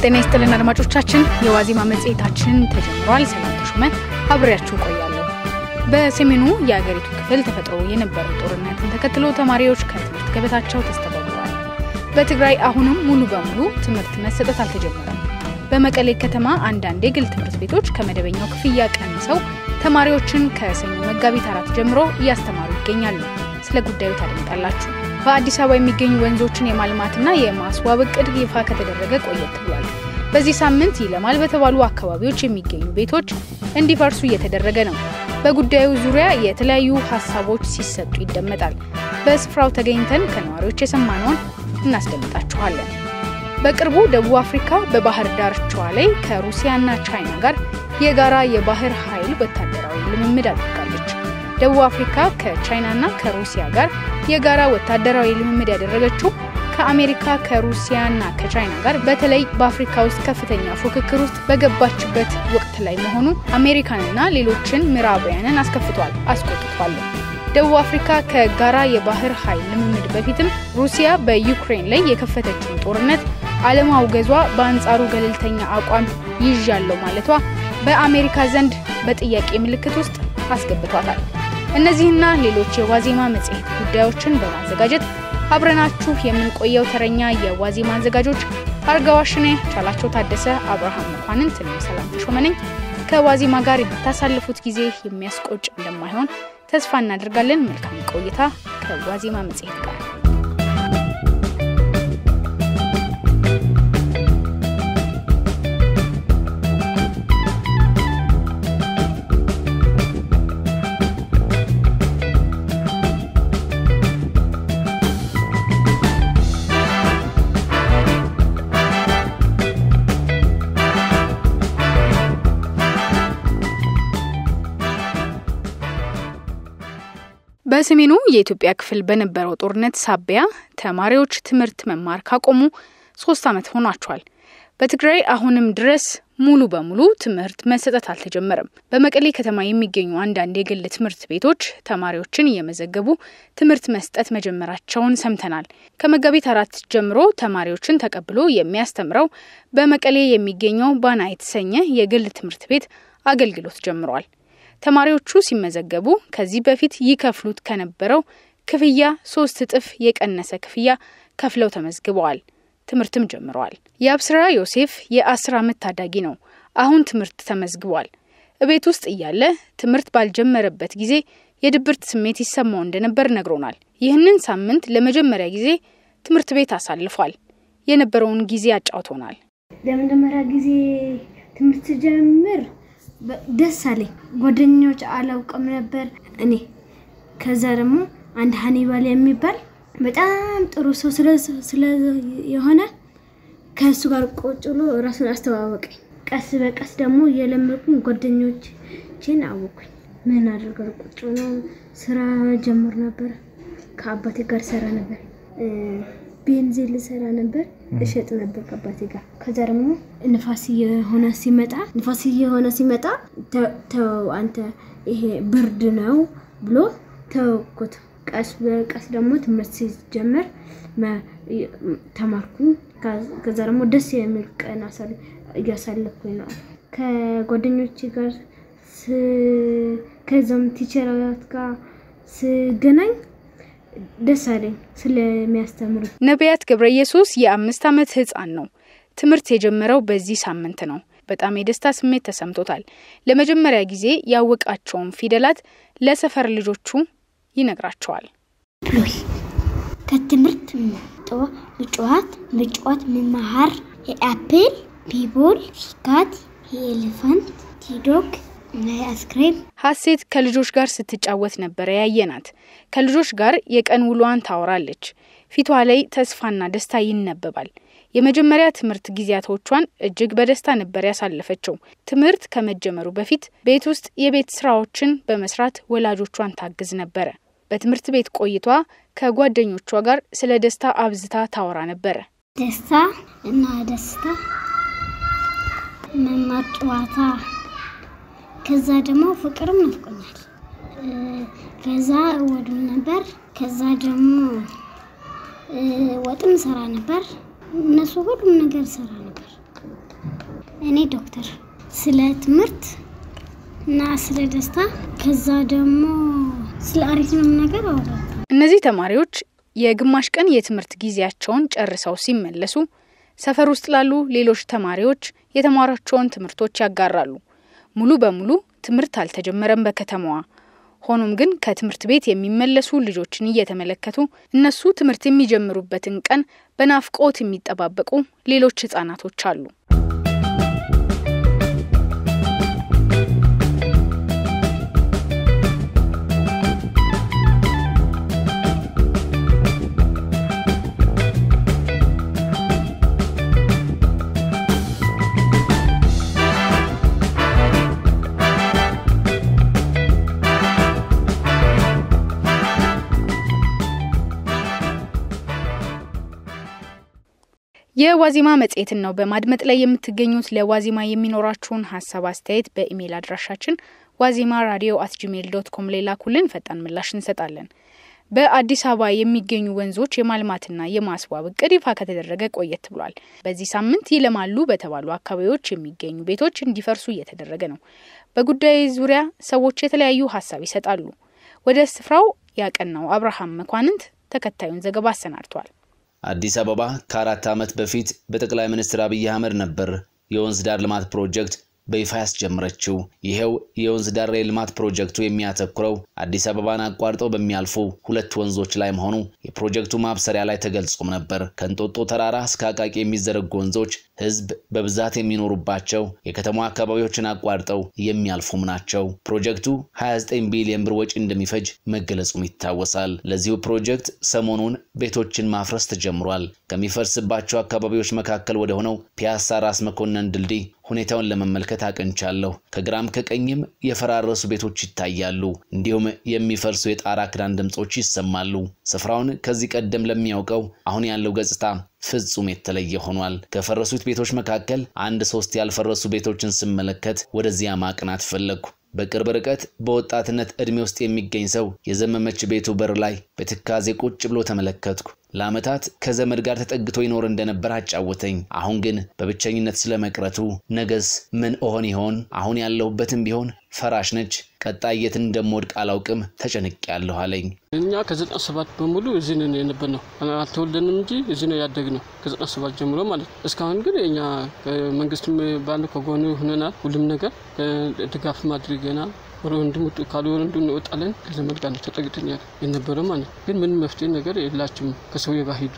ጤና ይስጥልን አድማጮቻችን፣ የዋዜማ መጽሔታችን ተጀምሯል። ሰላም ተሾመ አብሬያችሁ ቆያለሁ። በሰሜኑ የአገሪቱ ክፍል ተፈጥሮ የነበረው ጦርነትን ተከትሎ ተማሪዎች ከትምህርት ገበታቸው ተስተጓጉለዋል። በትግራይ አሁንም ሙሉ በሙሉ ትምህርት መሰጠት አልተጀመረም። በመቀሌ ከተማ አንዳንድ የግል ትምህርት ቤቶች ከመደበኛው ክፍያ ቀንሰው ተማሪዎችን ከሰኞ መጋቢት አራት ጀምሮ እያስተማሩ ይገኛሉ። ስለ ጉዳዩ ታደምጣላችሁ። በአዲስ አበባ የሚገኙ ወንዞችን የማልማትና የማስዋብ እቅድ ይፋ ከተደረገ ቆየት ብሏል። በዚህ ሳምንት ይለማል በተባሉ አካባቢዎች የሚገኙ ቤቶች እንዲፈርሱ እየተደረገ ነው። በጉዳዩ ዙሪያ የተለያዩ ሀሳቦች ሲሰጡ ይደመጣል። በስፍራው ተገኝተን ከነዋሪዎች የሰማነውን እናስደምጣችኋለን። በቅርቡ ደቡብ አፍሪካ በባህር ዳርቻዋ ላይ ከሩሲያና ቻይና ጋር የጋራ የባህር ኃይል ወታደራዊ ልምምድ አድርጋለች። ደቡብ አፍሪካ ከቻይናና ከሩሲያ ጋር የጋራ ወታደራዊ ልምምድ ያደረገችው ከአሜሪካ ከሩሲያና ከቻይና ጋር በተለይ በአፍሪካ ውስጥ ከፍተኛ ፉክክር ውስጥ በገባችበት ወቅት ላይ መሆኑ አሜሪካንና ሌሎችን ምዕራባውያንን አስከፍቷል፣ አስቆጥቷል። ደቡብ አፍሪካ ከጋራ የባህር ኃይል ልምምድ በፊትም ሩሲያ በዩክሬን ላይ የከፈተችውን ጦርነት አለማውገዟ በአንጻሩ ገለልተኛ አቋም ይዣለው ማለቷ በአሜሪካ ዘንድ በጥያቄ ምልክት ውስጥ አስገብቷታል። እነዚህና ሌሎች የዋዜማ መጽሔት ጉዳዮችን በማዘጋጀት አብረናችሁ የምንቆየው ተረኛ የዋዜማ አዘጋጆች አርጋዋሽኔ፣ ቻላቸው ታደሰ፣ አብርሃም መኳንንት፣ እኔም ሰላም ተሾመ ነኝ። ከዋዜማ ጋር የምታሳልፉት ጊዜ የሚያስቆጭ እንደማይሆን ተስፋ እናደርጋለን። መልካም ቆይታ ከዋዜማ መጽሔት ጋር። በሰሜኑ የኢትዮጵያ ክፍል በነበረው ጦርነት ሳቢያ ተማሪዎች ትምህርት መማር ካቆሙ ሶስት ዓመት ሆኗቸዋል። በትግራይ አሁንም ድረስ ሙሉ በሙሉ ትምህርት መሰጠት አልተጀመረም። በመቀሌ ከተማ የሚገኙ አንዳንድ የግል ትምህርት ቤቶች ተማሪዎችን እየመዘገቡ ትምህርት መስጠት መጀመራቸውን ሰምተናል። ከመጋቢት አራት ጀምሮ ተማሪዎችን ተቀብሎ የሚያስተምረው በመቀሌ የሚገኘው ባና የተሰኘ የግል ትምህርት ቤት አገልግሎት ጀምሯል። ተማሪዎቹ ሲመዘገቡ ከዚህ በፊት ይከፍሉት ከነበረው ክፍያ ሶስት እጥፍ የቀነሰ ክፍያ ከፍለው ተመዝግበዋል። ትምህርትም ጀምረዋል። የአብስራ ዮሴፍ የአስር ዓመት ታዳጊ ነው። አሁን ትምህርት ተመዝግቧል። እቤት ውስጥ እያለ ትምህርት ባልጀመረበት ጊዜ የድብርት ስሜት ይሰማው እንደነበር ነግሮናል። ይህንን ሳምንት ለመጀመሪያ ጊዜ ትምህርት ቤት አሳልፏል። የነበረውን ጊዜ አጫውቶናል። ለመጀመሪያ ጊዜ ትምህርት ጀምር ደስ አለኝ። ጓደኞች አላውቅም ነበር እኔ። ከዛ ደግሞ አንድ ሀኒባል የሚባል በጣም ጥሩ ሰው ስለ የሆነ ከእሱ ጋር ቁጭ ብሎ ራሱን አስተዋወቀኝ። ቀስ በቀስ ደግሞ የለመድኩኝ ጓደኞችን አወቅኩኝ። ምን አድርገው ቁጭ ብሎ ስራ ጀምር ነበር። ከአባቴ ጋር ሰራ ነበር። ቤንዚን ልሰራ ነበር፣ እሸጥ ነበር ከአባቴ ጋር። ከዛ ደግሞ ንፋስ የሆነ ሲመጣ ንፋስ የሆነ ሲመጣ ተው አንተ ይሄ ብርድ ነው ብሎ ተወኩት። ቀስ በቀስ ደግሞ ትምህርት ሲጀመር ተማርኩኝ። ከዛ ደግሞ ደስ የሚል ቀን እያሳለፍኩኝ ነው ከጓደኞቼ ጋር ከዛም ቲቸራት ጋር ስገናኝ ደስ አለኝ ስለሚያስተምሩ። ነቢያት ገብረ ኢየሱስ የአምስት ዓመት ህፃን ነው። ትምህርት የጀመረው በዚህ ሳምንት ነው። በጣም የደስታ ስሜት ተሰምቶታል። ለመጀመሪያ ጊዜ ያወቃቸውን ፊደላት ለሰፈር ልጆቹ ይነግራቸዋል። ፕሎይ ከትምህርት ምጽዋት ምጽዋት መማሃር የአፕል ፒቦል ካት የኤሌፋንት ቲዶግ አይስክሬም ሀሴት ከልጆች ጋር ስትጫወት ነበረ ያየናት። ከልጆች ጋር የቀን ውሏን ታወራለች። ፊቷ ላይ ተስፋና ደስታ ይነበባል። የመጀመሪያ ትምህርት ጊዜያቶቿን እጅግ በደስታ ነበር ያሳለፈችው። ትምህርት ከመጀመሩ በፊት ቤት ውስጥ የቤት ስራዎችን በመስራት ወላጆቿን ታግዝ ነበረ። በትምህርት ቤት ቆይቷ ከጓደኞቿ ጋር ስለ ደስታ አብዝታ ታወራ ነበረ። ደስታ እና ደስታ መማር ጨዋታ ከዛ ደግሞ ፍቅርም ናፍቆኛል። ከዛ እወድም ነበር። ከዛ ደግሞ ወጥም ሰራ ነበር። እነሱ ሁሉም ነገር ሰራ ነበር። እኔ ዶክተር ስለ ትምህርት እና ስለ ደስታ ከዛ ደግሞ ስለ አሪፍንም ነገር አወራለሁ። እነዚህ ተማሪዎች የግማሽ ቀን የትምህርት ጊዜያቸውን ጨርሰው ሲመለሱ ሰፈር ውስጥ ላሉ ሌሎች ተማሪዎች የተማሯቸውን ትምህርቶች ያጋራሉ። ሙሉ በሙሉ ትምህርት አልተጀመረም በከተማዋ። ሆኖም ግን ከትምህርት ቤት የሚመለሱ ልጆችን እየተመለከቱ እነሱ ትምህርት የሚጀምሩበትን ቀን በናፍቆት የሚጠባበቁ ሌሎች ህጻናቶች አሉ። የዋዜማ መጽሔትን ነው በማድመጥ ላይ የምትገኙት። ለዋዜማ የሚኖራችሁን ሀሳብ አስተያየት በኢሜይል አድራሻችን ዋዜማ ራዲዮ አት ጂሜል ዶት ኮም ላይ ላኩልን፣ ፈጣን ምላሽ እንሰጣለን። በአዲስ አበባ የሚገኙ ወንዞች የማልማትና የማስዋብ እቅድ ይፋ ከተደረገ ቆየት ብሏል። በዚህ ሳምንት ይለማሉ በተባሉ አካባቢዎች የሚገኙ ቤቶች እንዲፈርሱ እየተደረገ ነው። በጉዳዩ ዙሪያ ሰዎች የተለያዩ ሀሳብ ይሰጣሉ። ወደ ስፍራው ያቀናው አብርሃም መኳንንት ተከታዩን ዘገባ አሰናድቷል። አዲስ አበባ ከአራት ዓመት በፊት በጠቅላይ ሚኒስትር አብይ አህመድ ነበር የወንዝ ዳር ልማት ፕሮጀክት በይፋ ያስጀመረችው። ይሄው የወንዝ ዳር የልማት ፕሮጀክቱ የሚያተኩረው አዲስ አበባን አቋርጠው በሚያልፉ ሁለት ወንዞች ላይ መሆኑ የፕሮጀክቱ ማብሰሪያ ላይ ተገልጾም ነበር። ከእንጦጦ ተራራ እስከ አቃቂ የሚዘረጉ ወንዞች ሕዝብ በብዛት የሚኖሩባቸው የከተማ አካባቢዎችን አቋርጠው የሚያልፉም ናቸው። ፕሮጀክቱ 29 ቢሊዮን ብር ወጪ እንደሚፈጅ መገለጹም ይታወሳል። ለዚሁ ፕሮጀክት ሰሞኑን ቤቶችን ማፍረስ ተጀምሯል። ከሚፈርስባቸው አካባቢዎች መካከል ወደ ሆነው ፒያሳ ራስ መኮንን ድልድይ ሁኔታውን ለመመልከት አቅንቻለሁ። ከግራም ከቀኝም የፈራረሱ ቤቶች ይታያሉ። እንዲሁም የሚፈርሱ የጣራ ክዳን ድምፆች ይሰማሉ። ስፍራውን ከዚህ ቀደም ለሚያውቀው አሁን ያለው ገጽታ ፍጹም የተለየ ሆኗል። ከፈረሱት ቤቶች መካከል አንድ ሶስት ያልፈረሱ ቤቶችን ስመለከት ወደዚያ ማቅናት ፈለግኩ። በቅርብ ርቀት በወጣትነት ዕድሜ ውስጥ የሚገኝ ሰው የዘመመች ቤቱ በር ላይ በትካዜ ቁጭ ብሎ ተመለከትኩ። ለዓመታት ከዘመድ ጋር ተጠግቶ ይኖር እንደነበር አጫወተኝ። አሁን ግን በብቸኝነት ስለመቅረቱ ነገስ ምን እሆን ይሆን? አሁን ያለሁበትም ቢሆን ፈራሽ ነች። ቀጣይ የት እንደምወድቅ አላውቅም፣ ተጨንቄያለሁ አለኝ። እኛ ከዘጠና ሰባት በሙሉ እዚህ ነን የነበር ነው። አልተወለድንም እንጂ እዚህ ነው ያደግነው ከዘጠና ሰባት ጀምሮ ማለት ነው። እስካሁን ግን እኛ መንግስትም ባለ ከጎኑ ሆነናል። ሁሉም ነገር ድጋፍ አድርገናል። ወንድም ካሉ ወንድም እንወጣለን። ከዘመድ ጋር ተጠግተን ያለ የነበረ ማለት ግን ምንም መፍትሄ ነገር የላችም። ከሰውዬ ጋር ሂዱ፣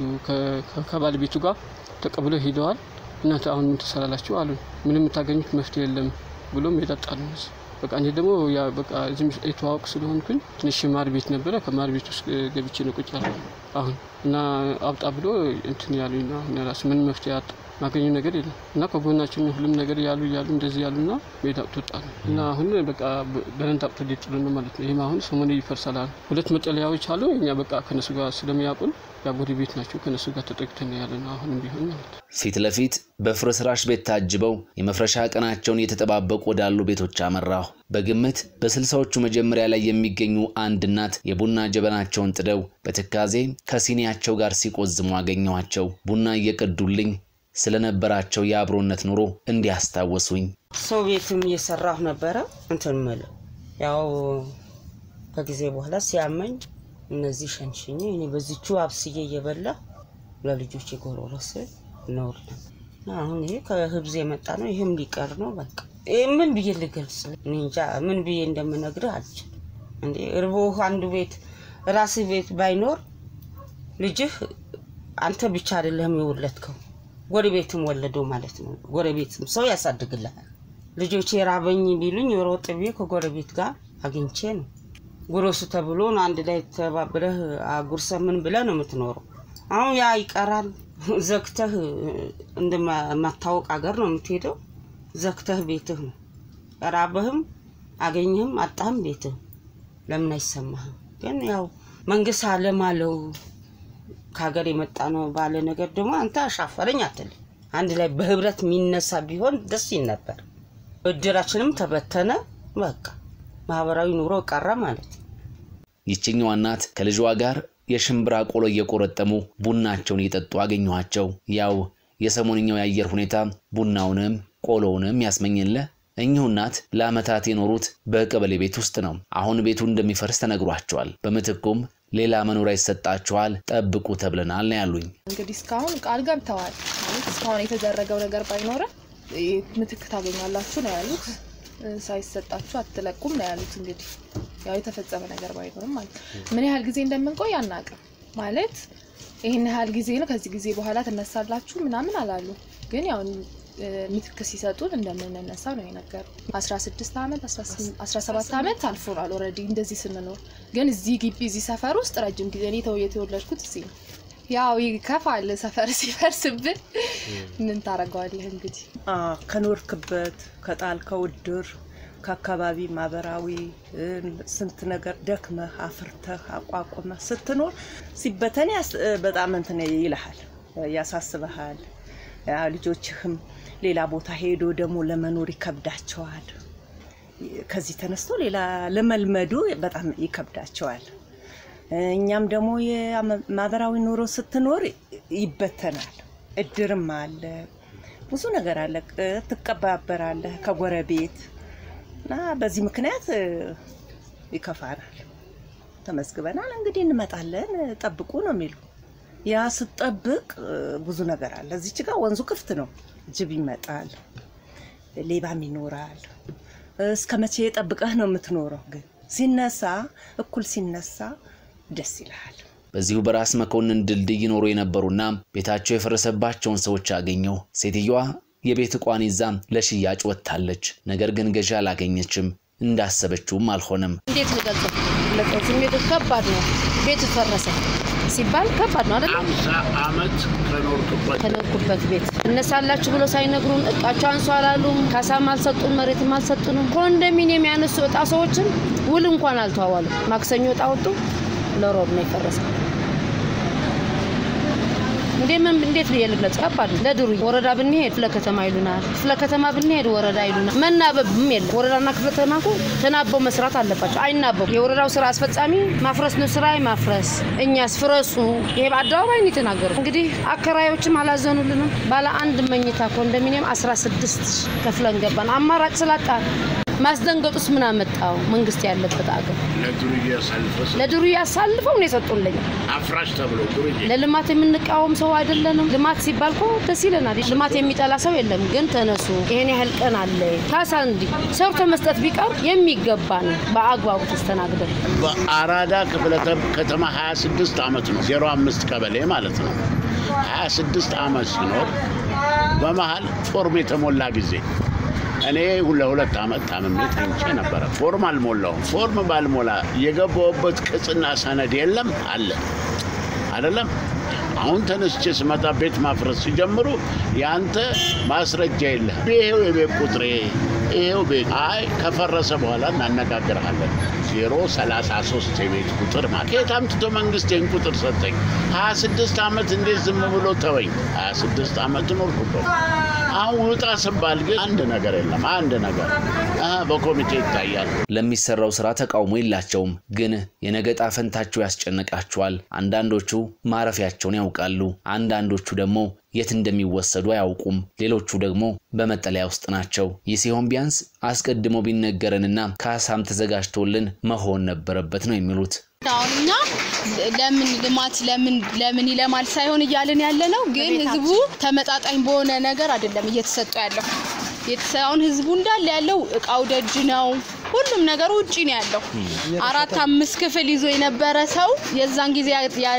ከባለቤቱ ጋር ተቀብለው ሂደዋል። እናንተ አሁን ምን ትሰራላችሁ አሉ። ምንም የምታገኙት መፍትሄ የለም ብሎ ይጠጣሉ። በቃ እኔ ደግሞ በቃ እዚህም የተዋወቅ ስለሆንኩኝ ትንሽ ማር ቤት ነበረ። ከማር ቤት ውስጥ ገብቼ ነው ቁጭ ያልኩት አሁን እና አብጣ ብሎ እንትን ያሉኝ ነው። አሁን ራሱ ምን መፍትሄ አጣ ማገኙ ነገር የለም እና ከጎናችን ሁሉም ነገር ያሉ ያሉ እንደዚህ ያሉና ሜዳ አውጥቶ ጣሉ እና አሁን በቃ በረንዳ አውጥቶ ሊጥሉ ነው ማለት ነው። ይህም አሁን ሰሞኑ ይፈርሳል አሉ። ሁለት መጠለያዎች አሉ። እኛ በቃ ከነሱ ጋር ስለሚያውቁን ያጎዲ ቤት ናቸው። ከነሱ ጋር ተጠግተን ያለ ነው አሁንም ቢሆን ማለት ነው። ፊት ለፊት በፍርስራሽ ቤት ታጅበው የመፍረሻ ቀናቸውን እየተጠባበቁ ወዳሉ ቤቶች አመራሁ። በግምት በስልሳዎቹ መጀመሪያ ላይ የሚገኙ አንድ እናት የቡና ጀበናቸውን ጥደው በትካዜ ከሲኒያቸው ጋር ሲቆዝሙ አገኘኋቸው። ቡና እየቀዱልኝ ስለነበራቸው የአብሮነት ኑሮ እንዲያስታወሱኝ ሰው ቤትም እየሰራሁ ነበረ። እንትን ምል ያው ከጊዜ በኋላ ሲያመኝ እነዚህ ሸንሽኝ እኔ በዚቹ አብስዬ እየበላ ለልጆች የጎረረስ ነውር ነው። አሁን ይሄ ከህብዝ የመጣ ነው። ይህም ሊቀር ነው። በቃ ምን ብዬ ልገልጽ? እኔ እንጃ ምን ብዬ እንደምነግርህ አልችልም። እንዴ እርቦህ አንዱ ቤት ራስህ ቤት ባይኖር ልጅህ አንተ ብቻ አይደለህም የወለድከው ጎረቤትም ወለደው ማለት ነው። ጎረቤትም ሰው ያሳድግልሃል። ልጆች የራበኝ ቢሉኝ ሮጥ ብዬ ከጎረቤት ጋር አግኝቼ ነው ጉረሱ ተብሎ ነው አንድ ላይ ተባብረህ አጉርሰህ ምን ብለህ ነው የምትኖረው። አሁን ያ ይቀራል። ዘግተህ እንደማታወቅ ሀገር ነው የምትሄደው። ዘግተህ ቤትህ ነው ራበህም አገኘህም አጣህም ቤትህ ለምን አይሰማህም? ግን ያው መንግስት አለም አለው ከሀገር የመጣ ነው ባለ ነገር ደግሞ አንተ አሻፈረኝ አትልም። አንድ ላይ በህብረት የሚነሳ ቢሆን ደስ ይል ነበር። እድራችንም ተበተነ። በቃ ማህበራዊ ኑሮ ቀረ ማለት ነው። ይችኛዋ እናት ከልጇ ጋር የሽምብራ ቆሎ እየቆረጠሙ ቡናቸውን እየጠጡ አገኘኋቸው። ያው የሰሞንኛው የአየር ሁኔታ ቡናውንም ቆሎውንም ያስመኝልህ። እኚሁ እናት ለዓመታት የኖሩት በቀበሌ ቤት ውስጥ ነው። አሁን ቤቱ እንደሚፈርስ ተነግሯቸዋል። በምትኩም ሌላ መኖሪያ ይሰጣችኋል፣ ጠብቁ ተብለናል ነው ያሉኝ። እንግዲህ እስካሁን ቃል ገብተዋል ማለት እስካሁን የተደረገው ነገር ባይኖርም ምትክ ታገኛላችሁ ነው ያሉት። ሳይሰጣችሁ አትለቁም ነው ያሉት። እንግዲህ ያው የተፈጸመ ነገር ባይኖርም ማለት ምን ያህል ጊዜ እንደምንቆይ አናውቅም። ማለት ይህን ያህል ጊዜ ነው ከዚህ ጊዜ በኋላ ትነሳላችሁ ምናምን አላሉ። ግን ያው ምትክ ሲሰጡን እንደምንነሳ ነው የነገሩ። 16 ዓመት 17 ዓመት አልፎናል ኦልሬዲ እንደዚህ ስንኖር። ግን እዚህ ግቢ እዚህ ሰፈር ውስጥ ረጅም ጊዜ እኔ ተው የተወለድኩት እዚህ ነው። ያው ይከፋል ሰፈር ሲፈርስብን ምን ታደርገዋለህ እንግዲህ ከኖርክበት ከጣልከው እድር ከአካባቢ ማህበራዊ ስንት ነገር ደክመህ አፍርተህ አቋቁመህ ስትኖር ሲበተን በጣም እንትን ይልሃል፣ ያሳስበሃል። ልጆችህም ሌላ ቦታ ሄዶ ደግሞ ለመኖር ይከብዳቸዋል። ከዚህ ተነስቶ ሌላ ለመልመዱ በጣም ይከብዳቸዋል። እኛም ደግሞ የማህበራዊ ኑሮ ስትኖር ይበተናል። እድርም አለ፣ ብዙ ነገር አለ፣ ትቀባበራለህ ከጎረቤት እና በዚህ ምክንያት ይከፋናል። ተመዝግበናል እንግዲህ እንመጣለን፣ ጠብቁ ነው የሚሉ ያ ስጠብቅ ብዙ ነገር አለ። እዚች ጋር ወንዙ ክፍት ነው። ጅብ ይመጣል፣ ሌባም ይኖራል። እስከ መቼ ጠብቀህ ነው የምትኖረው? ግን ሲነሳ እኩል ሲነሳ ደስ ይልሃል። በዚሁ በራስ መኮንን ድልድይ ይኖሩ የነበሩና ቤታቸው የፈረሰባቸውን ሰዎች አገኘው። ሴትየዋ የቤት ዕቋን ይዛ ለሽያጭ ወጥታለች። ነገር ግን ገዢ አላገኘችም። እንዳሰበችውም አልሆነም። እንዴት ልገልጸው? ስሜቱ ከባድ ነው። ቤት ፈረሰ ሲባል ከባድ ነው አይደል? አምሳ ዓመት ከኖርክበት ከኖርኩበት ቤት እነሳላችሁ ብሎ ሳይነግሩን እቃቸው አንሱ አላሉም። ካሳም አልሰጡን፣ መሬትም አልሰጡንም። ኮንዶሚኒየም ያነሱ እጣ ሰዎችን ውል እንኳን አልተዋዋሉ። ማክሰኞ እጣ ወጡ፣ ለሮብ ነው የፈረሰ። እንዴት ብዬ ልግለጽ? ከባድ ነው። ለድሩ ወረዳ ብንሄድ ክፍለ ከተማ ይሉናል፣ ክፍለ ከተማ ብንሄድ ወረዳ ይሉናል። መናበብም የለም። ወረዳና ክፍለ ከተማ እኮ ተናበው መስራት አለባቸው። አይናበቡ። የወረዳው ስራ አስፈጻሚ ማፍረስ ነው ስራ ማፍረስ፣ እኛስ ፍረሱ። ይሄ በአደባባይ ነው የተናገሩ። እንግዲህ አከራዮችም አላዘኑልንም። ባለ አንድ መኝታ ኮንዶሚኒየም 16 ከፍለን ገባን። አማራጭ ስላጣ ማስደንገጡስ ምን አመጣው? መንግስት ያለበት አገር ለዱርዬ አሳልፈህ ለዱርዬ አሳልፈው ነው የሰጡልኝ። አፍራሽ ተብሎ ዱርዬ ለልማት የምንቃወም ሰው አይደለንም። ልማት ሲባል እኮ ደስ ይለናል። ልማት የሚጠላ ሰው የለም። ግን ተነሱ፣ ይሄን ያህል ቀን አለ ካሳ እንዲህ ሰርቶ መስጠት ቢቀር የሚገባ ነው። በአግባቡ ተስተናግደን በአራዳ ክፍለ ከተማ 26 ዓመት ነው 05 ቀበሌ ማለት ነው 26 ዓመት ሲኖር በመሀል ፎርም የተሞላ ጊዜ እኔ ለሁለት ዓመት ታምሜ ተኝቼ ነበረ። ፎርም አልሞላውም። ፎርም ባልሞላ የገባሁበት ቅጽና ሰነድ የለም አለ አይደለም። አሁን ተነስቼ ስመጣ ቤት ማፍረስ ሲጀምሩ ያንተ ማስረጃ የለህ። ይሄው የቤት ቁጥሬ ይሄው ቤት። አይ ከፈረሰ በኋላ እናነጋግርሃለን። ዜሮ ሰላሳ ሶስት የቤት ቁጥር ማለት ከየት አምጥቶ መንግስት ይህን ቁጥር ሰጠኝ? ሀያ ስድስት ዓመት እንዴት ዝም ብሎ ተወኝ? ሀያ ስድስት ዓመት ኖርኩበት። አሁን ውጣ ስባል ግን አንድ ነገር የለም። አንድ ነገር በኮሚቴ ይታያል። ለሚሰራው ስራ ተቃውሞ የላቸውም፣ ግን የነገ ዕጣ ፈንታቸው ያስጨንቃቸዋል። አንዳንዶቹ ማረፊያቸውን ያውቃሉ፣ አንዳንዶቹ ደግሞ የት እንደሚወሰዱ አያውቁም። ሌሎቹ ደግሞ በመጠለያ ውስጥ ናቸው። ይህ ሲሆን ቢያንስ አስቀድሞ ቢነገረንና ካሳም ተዘጋጅቶልን መሆን ነበረበት ነው የሚሉት። አሁን እኛ ለምን ልማት ለምን ለምን ይለማል ሳይሆን እያልን ያለ ነው። ግን ህዝቡ ተመጣጣኝ በሆነ ነገር አይደለም እየተሰጠ ያለው። አሁን ህዝቡ እንዳለ ያለው እቃው ደጅ ነው። ሁሉም ነገር ውጪ ነው ያለው። አራት አምስት ክፍል ይዞ የነበረ ሰው የዛን ጊዜ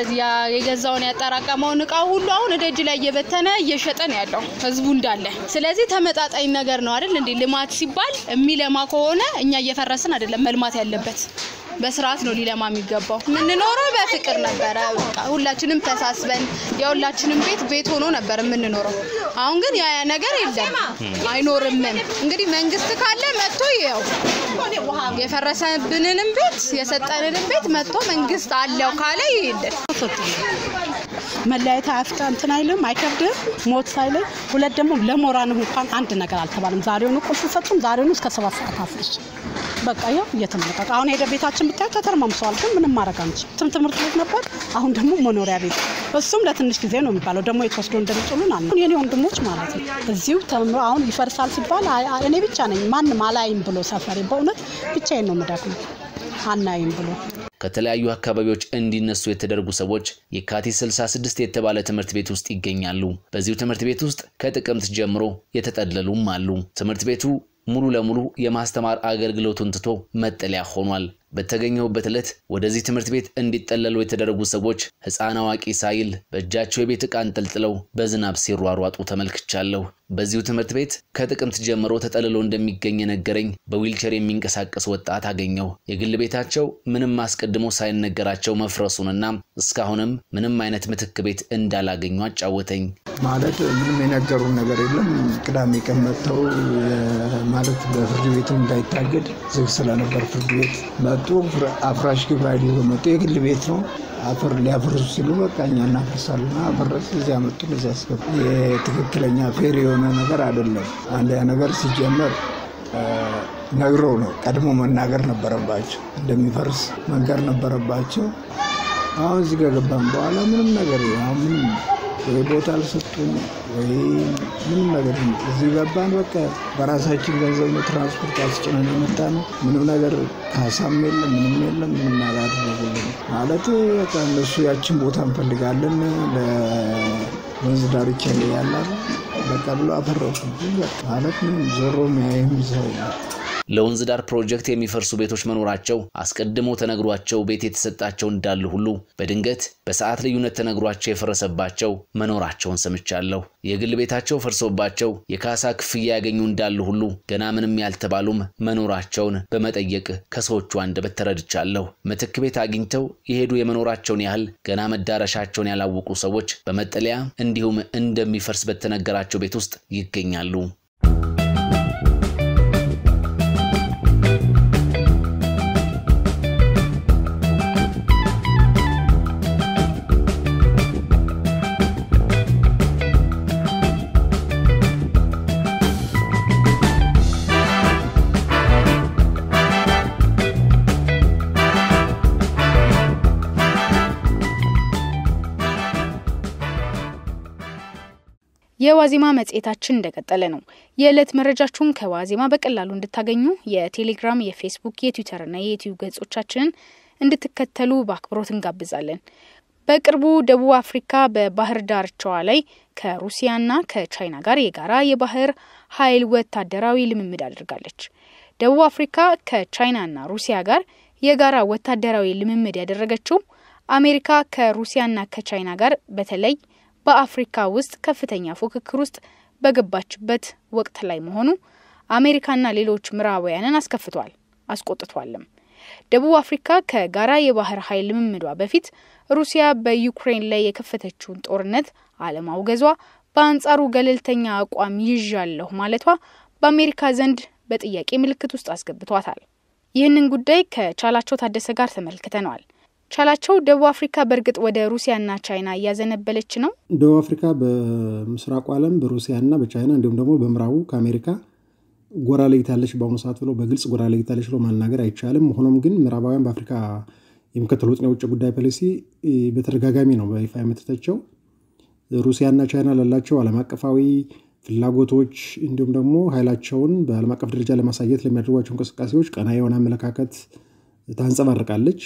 የገዛውን ያጠራቀመውን እቃ ሁሉ አሁን ደጅ ላይ እየበተነ እየሸጠ ነው ያለው ህዝቡ እንዳለ። ስለዚህ ተመጣጣኝ ነገር ነው አይደል እንዴ? ልማት ሲባል የሚለማ ከሆነ እኛ እየፈረስን አይደለም መልማት ያለበት በስርዓት ነው ሊለማ የሚገባው። የምንኖረው በፍቅር ነበረ። ሁላችንም ተሳስበን የሁላችንም ቤት ቤት ሆኖ ነበር የምንኖረው። አሁን ግን ያ ነገር የለም አይኖርምም። እንግዲህ መንግስት ካለ መጥቶ ይኸው የፈረሰብንንም ቤት የሰጠንንም ቤት መጥቶ መንግስት አለው ካለ ይሄድን። መለያየት አያፍታ እንትን አይልም አይከብድም። ሞት ሳይለይ ሁለት ደግሞ ለሞራንም እንኳን አንድ ነገር አልተባለም። ዛሬውኑ ቁልፍ ሰጡን። ዛሬውኑ እስከ ሰባት ሰዓት አፍርሽ በቃ ያው እየተመለቀቀ አሁን ሄደ ቤታችን ብታይ ተተርማምሰዋል። ግን ምንም ማድረግ አንችልም። ትም ትምህርት ቤት ነበር፣ አሁን ደግሞ መኖሪያ ቤት። እሱም ለትንሽ ጊዜ ነው የሚባለው። ደግሞ የተወስዶ እንደሚጥሉን አለ የኔ ወንድሞች ማለት ነው እዚሁ ተምሮ አሁን ይፈርሳል ሲባል እኔ ብቻ ነኝ ማንም አላይም ብሎ ሰፈሬ በእውነት ብቻዬን ነው የምደክመው አናይም ብሎ ከተለያዩ አካባቢዎች እንዲነሱ የተደረጉ ሰዎች የካቲት 66 የተባለ ትምህርት ቤት ውስጥ ይገኛሉ። በዚሁ ትምህርት ቤት ውስጥ ከጥቅምት ጀምሮ የተጠለሉም አሉ። ትምህርት ቤቱ ሙሉ ለሙሉ የማስተማር አገልግሎቱን ትቶ መጠለያ ሆኗል። በተገኘሁበት ዕለት ወደዚህ ትምህርት ቤት እንዲጠለሉ የተደረጉ ሰዎች ሕፃን አዋቂ ሳይል በእጃቸው የቤት ዕቃ አንጠልጥለው በዝናብ ሲሯሯጡ ተመልክቻለሁ። በዚሁ ትምህርት ቤት ከጥቅምት ጀምሮ ተጠልሎ እንደሚገኝ የነገረኝ በዊልቸር የሚንቀሳቀስ ወጣት አገኘሁ። የግል ቤታቸው ምንም አስቀድሞ ሳይነገራቸው መፍረሱንና እስካሁንም ምንም አይነት ምትክ ቤት እንዳላገኙ አጫወተኝ። ማለት ምንም የነገሩን ነገር የለም። ቅዳሜ ቀን መጥተው ማለት በፍርድ ቤቱ እንዳይታገድ ዝግ ስለነበር ፍርድ ቤት መጡ። አፍራሽ ግብረ ኃይል ይዞ መጡ። የግል ቤት ነው። አፈር ሊያፈርሱ ሲሉ በቃ እኛ እናፈርሳለን። አፈረስ እዚያ መጡ። እዚያ ያስገቡ። የትክክለኛ ፌር የሆነ ነገር አይደለም። አንደኛ ነገር ሲጀመር ነግረው ነው ቀድሞ መናገር ነበረባቸው። እንደሚፈርስ መንገር ነበረባቸው። አሁን እዚህ ከገባን በኋላ ምንም ነገር አሁን ምንም ወይ ቦታ አልሰጡም ወይ ምንም ነገር እዚህ ገባን። በቃ በራሳችን ገንዘብ ነው ትራንስፖርት አስጭነን የመጣ ነው። ምንም ነገር ካሳም የለም ምንም የለም። ምንም አላደረጉልን ማለት በቃ እነሱ ያችን ቦታ እንፈልጋለን ለወንዝ ዳርቻ ላይ ያላሉ በቃ ብሎ አፈረሱ ማለት ምንም ዞሮ የሚያይም ሰው ለወንዝ ዳር ፕሮጀክት የሚፈርሱ ቤቶች መኖራቸው አስቀድሞ ተነግሯቸው ቤት የተሰጣቸው እንዳሉ ሁሉ በድንገት በሰዓት ልዩነት ተነግሯቸው የፈረሰባቸው መኖራቸውን ሰምቻለሁ። የግል ቤታቸው ፈርሶባቸው የካሳ ክፍያ ያገኙ እንዳሉ ሁሉ ገና ምንም ያልተባሉም መኖራቸውን በመጠየቅ ከሰዎቹ አንደበት ተረድቻለሁ። ምትክ ቤት አግኝተው የሄዱ የመኖራቸውን ያህል ገና መዳረሻቸውን ያላወቁ ሰዎች በመጠለያ እንዲሁም እንደሚፈርስ በተነገራቸው ቤት ውስጥ ይገኛሉ። የዋዜማ መጽሔታችን እንደቀጠለ ነው። የዕለት መረጃችሁን ከዋዜማ በቀላሉ እንድታገኙ የቴሌግራም፣ የፌስቡክ፣ የትዊተርና የዩትዩብ ገጾቻችንን እንድትከተሉ በአክብሮት እንጋብዛለን። በቅርቡ ደቡብ አፍሪካ በባህር ዳርቻዋ ላይ ከሩሲያና ከቻይና ጋር የጋራ የባህር ኃይል ወታደራዊ ልምምድ አድርጋለች። ደቡብ አፍሪካ ከቻይናና ሩሲያ ጋር የጋራ ወታደራዊ ልምምድ ያደረገችው አሜሪካ ከሩሲያና ከቻይና ጋር በተለይ በአፍሪካ ውስጥ ከፍተኛ ፉክክር ውስጥ በገባችበት ወቅት ላይ መሆኑ አሜሪካና ሌሎች ምዕራባውያንን አስከፍቷል፣ አስቆጥቷልም። ደቡብ አፍሪካ ከጋራ የባህር ኃይል ልምምዷ በፊት ሩሲያ በዩክሬን ላይ የከፈተችውን ጦርነት አለማውገዟ፣ በአንጻሩ ገለልተኛ አቋም ይዣለሁ ማለቷ በአሜሪካ ዘንድ በጥያቄ ምልክት ውስጥ አስገብቷታል። ይህንን ጉዳይ ከቻላቸው ታደሰ ጋር ተመልክተነዋል። ቻላቸው ደቡብ አፍሪካ በእርግጥ ወደ ሩሲያና ቻይና እያዘነበለች ነው? ደቡብ አፍሪካ በምስራቁ ዓለም በሩሲያና በቻይና እንዲሁም ደግሞ በምዕራቡ ከአሜሪካ ጎራ ለይታለች በአሁኑ ሰዓት ብሎ በግልጽ ጎራ ለይታለች ብሎ ማናገር አይቻልም። ሆኖም ግን ምዕራባውያን በአፍሪካ የሚከተሉትን የውጭ ጉዳይ ፖሊሲ በተደጋጋሚ ነው በይፋ የምትተቸው። ሩሲያና ቻይና ላላቸው ዓለም አቀፋዊ ፍላጎቶች እንዲሁም ደግሞ ኃይላቸውን በዓለም አቀፍ ደረጃ ለማሳየት ለሚያደርጓቸው እንቅስቃሴዎች ቀና የሆነ አመለካከት ታንጸባርቃለች።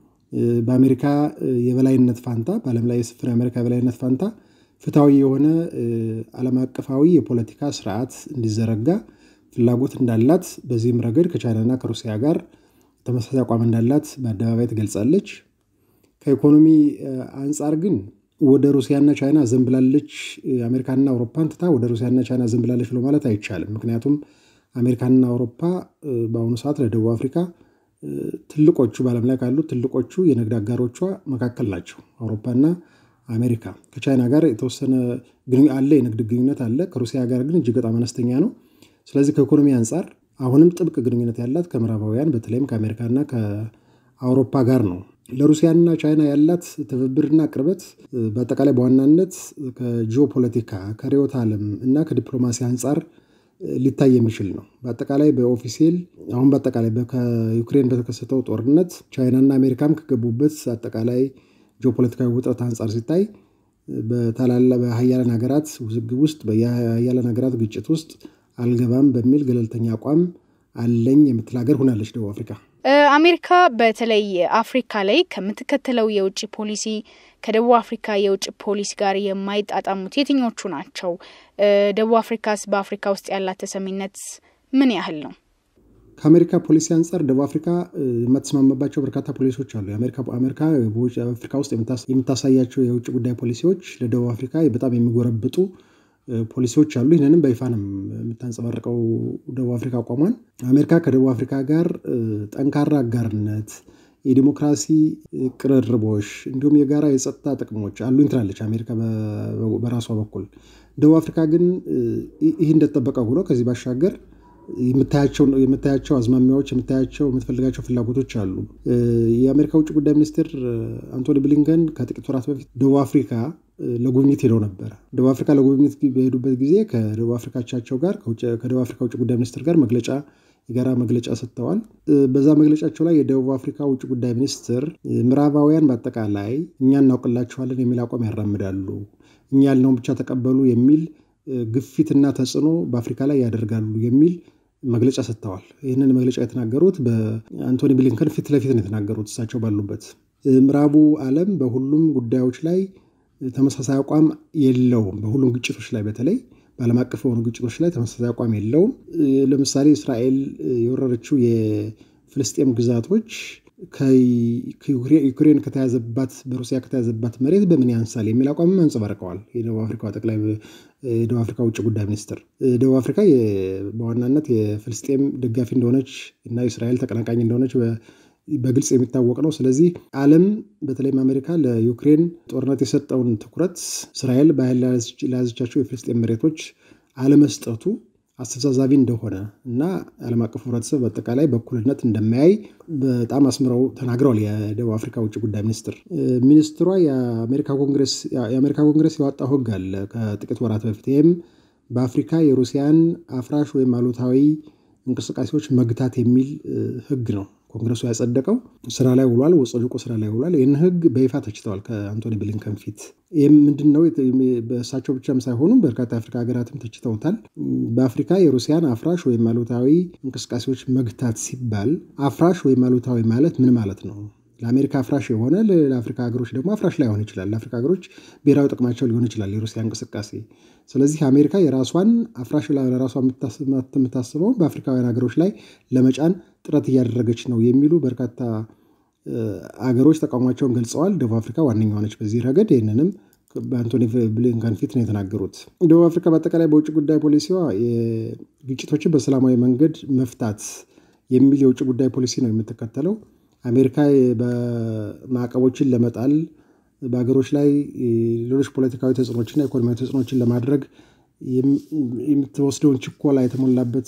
በአሜሪካ የበላይነት ፋንታ በዓለም ላይ የስፍን የአሜሪካ የበላይነት ፋንታ ፍትሐዊ የሆነ ዓለም አቀፋዊ የፖለቲካ ስርዓት እንዲዘረጋ ፍላጎት እንዳላት በዚህም ረገድ ከቻይናና ከሩሲያ ጋር ተመሳሳይ አቋም እንዳላት በአደባባይ ትገልጻለች። ከኢኮኖሚ አንጻር ግን ወደ ሩሲያና ቻይና ዘንብላለች፣ አሜሪካና አውሮፓን ትታ ወደ ሩሲያና ቻይና ዘንብላለች ብሎ ማለት አይቻልም። ምክንያቱም አሜሪካና አውሮፓ በአሁኑ ሰዓት ለደቡብ አፍሪካ ትልቆቹ በዓለም ላይ ካሉ ትልቆቹ የንግድ አጋሮቿ መካከል ናቸው። አውሮፓና አሜሪካ ከቻይና ጋር የተወሰነ አለ፣ የንግድ ግንኙነት አለ። ከሩሲያ ጋር ግን እጅግ በጣም አነስተኛ ነው። ስለዚህ ከኢኮኖሚ አንጻር አሁንም ጥብቅ ግንኙነት ያላት ከምዕራባውያን በተለይም ከአሜሪካና ከአውሮፓ ጋር ነው። ለሩሲያና ቻይና ያላት ትብብርና ቅርበት በአጠቃላይ በዋናነት ከጂኦፖለቲካ ከርዕዮተ ዓለም እና ከዲፕሎማሲ አንጻር ሊታይ የሚችል ነው። በአጠቃላይ በኦፊሴል አሁን በአጠቃላይ ከዩክሬን በተከሰተው ጦርነት ቻይናና አሜሪካም ከገቡበት አጠቃላይ ጂኦፖለቲካዊ ውጥረት አንጻር ሲታይ በታላላ በሀያላን ሀገራት ውዝግብ ውስጥ በሀያላን ሀገራት ግጭት ውስጥ አልገባም በሚል ገለልተኛ አቋም አለኝ የምትል ሀገር ሆናለች ደቡብ አፍሪካ። አሜሪካ በተለይ አፍሪካ ላይ ከምትከተለው የውጭ ፖሊሲ ከደቡብ አፍሪካ የውጭ ፖሊሲ ጋር የማይጣጣሙት የትኞቹ ናቸው? ደቡብ አፍሪካስ በአፍሪካ ውስጥ ያላት ተሰሚነት ምን ያህል ነው? ከአሜሪካ ፖሊሲ አንጻር ደቡብ አፍሪካ የማትስማማባቸው በርካታ ፖሊሲዎች አሉ። አሜሪካ አፍሪካ ውስጥ የምታሳያቸው የውጭ ጉዳይ ፖሊሲዎች ለደቡብ አፍሪካ በጣም የሚጎረብጡ ፖሊሲዎች አሉ። ይህንንም በይፋ ነው የምታንጸባርቀው ደቡብ አፍሪካ አቋሟን። አሜሪካ ከደቡብ አፍሪካ ጋር ጠንካራ አጋርነት፣ የዲሞክራሲ ቅርርቦች እንዲሁም የጋራ የጸጥታ ጥቅሞች አሉኝ ትላለች አሜሪካ በራሷ በኩል። ደቡብ አፍሪካ ግን ይህ እንደተጠበቀ ሆኖ ከዚህ ባሻገር የምታያቸው አዝማሚያዎች የምታያቸው የምትፈልጋቸው ፍላጎቶች አሉ። የአሜሪካ ውጭ ጉዳይ ሚኒስትር አንቶኒ ብሊንከን ከጥቂት ወራት በፊት ደቡብ አፍሪካ ለጉብኝት ሄደው ነበረ። ደቡብ አፍሪካ ለጉብኝት በሄዱበት ጊዜ ከደቡብ አፍሪካቻቸው ጋር ከደቡብ አፍሪካ ውጭ ጉዳይ ሚኒስትር ጋር መግለጫ የጋራ መግለጫ ሰጥተዋል። በዛ መግለጫቸው ላይ የደቡብ አፍሪካ ውጭ ጉዳይ ሚኒስትር ምዕራባውያን በአጠቃላይ እኛ እናውቅላችኋለን የሚል አቋም ያራምዳሉ፣ እኛ ያልነውን ብቻ ተቀበሉ የሚል ግፊትና ተጽዕኖ በአፍሪካ ላይ ያደርጋሉ የሚል መግለጫ ሰጥተዋል። ይህንን መግለጫ የተናገሩት በአንቶኒ ብሊንከን ፊት ለፊት ነው የተናገሩት እሳቸው ባሉበት። ምዕራቡ ዓለም በሁሉም ጉዳዮች ላይ ተመሳሳይ አቋም የለውም። በሁሉም ግጭቶች ላይ በተለይ በዓለም አቀፍ የሆኑ ግጭቶች ላይ ተመሳሳይ አቋም የለውም። ለምሳሌ እስራኤል የወረረችው የፍልስጤም ግዛቶች ዩክሬን ከተያዘባት በሩሲያ ከተያዘባት መሬት በምን ያንሳል የሚል አቋምም አንጸባርቀዋል። የደቡብ አፍሪካ ጠቅላይ የደቡብ አፍሪካ ውጭ ጉዳይ ሚኒስትር ደቡብ አፍሪካ በዋናነት የፍልስጤም ደጋፊ እንደሆነች እና የእስራኤል ተቀናቃኝ እንደሆነች በግልጽ የሚታወቅ ነው። ስለዚህ ዓለም በተለይም አሜሪካ ለዩክሬን ጦርነት የሰጠውን ትኩረት እስራኤል በኃይል ለያዘቻቸው የፍልስጤም መሬቶች አለመስጠቱ አስተዛዛቢ እንደሆነ እና ዓለም አቀፍ ህብረተሰብ በአጠቃላይ በእኩልነት እንደማያይ በጣም አስምረው ተናግረዋል። የደቡብ አፍሪካ ውጭ ጉዳይ ሚኒስትር ሚኒስትሯ የአሜሪካ ኮንግረስ ያወጣው ህግ አለ ከጥቂት ወራት በፊት ይህም በአፍሪካ የሩሲያን አፍራሽ ወይም አሉታዊ እንቅስቃሴዎች መግታት የሚል ህግ ነው። ኮንግረሱ ያጸደቀው ስራ ላይ ውሏል፣ ወጸድቆ ስራ ላይ ውሏል። ይህን ህግ በይፋ ተችተዋል ከአንቶኒ ብሊንከን ፊት። ይህም ምንድን ነው? በእሳቸው ብቻም ሳይሆኑ በርካታ የአፍሪካ ሀገራትም ተችተውታል። በአፍሪካ የሩሲያን አፍራሽ ወይም አሉታዊ እንቅስቃሴዎች መግታት ሲባል አፍራሽ ወይም አሉታዊ ማለት ምን ማለት ነው? ለአሜሪካ አፍራሽ የሆነ ለአፍሪካ ሀገሮች ደግሞ አፍራሽ ላይሆን ይችላል። ለአፍሪካ ሀገሮች ብሔራዊ ጥቅማቸው ሊሆን ይችላል የሩሲያ እንቅስቃሴ። ስለዚህ አሜሪካ የራሷን አፍራሽ ለራሷ የምታስበው በአፍሪካውያን ሀገሮች ላይ ለመጫን ጥረት እያደረገች ነው የሚሉ በርካታ አገሮች ተቃውሟቸውን ገልጸዋል። ደቡብ አፍሪካ ዋነኛዋ ነች በዚህ ረገድ። ይህንንም በአንቶኒ ብሊንከን ፊት ነው የተናገሩት። ደቡብ አፍሪካ በአጠቃላይ በውጭ ጉዳይ ፖሊሲዋ ግጭቶችን በሰላማዊ መንገድ መፍታት የሚል የውጭ ጉዳይ ፖሊሲ ነው የምትከተለው። አሜሪካ ማዕቀቦችን ለመጣል በሀገሮች ላይ ሌሎች ፖለቲካዊ ተጽዕኖችና ኢኮኖሚያዊ ተጽዕኖችን ለማድረግ የምትወስደውን ችኮላ የተሞላበት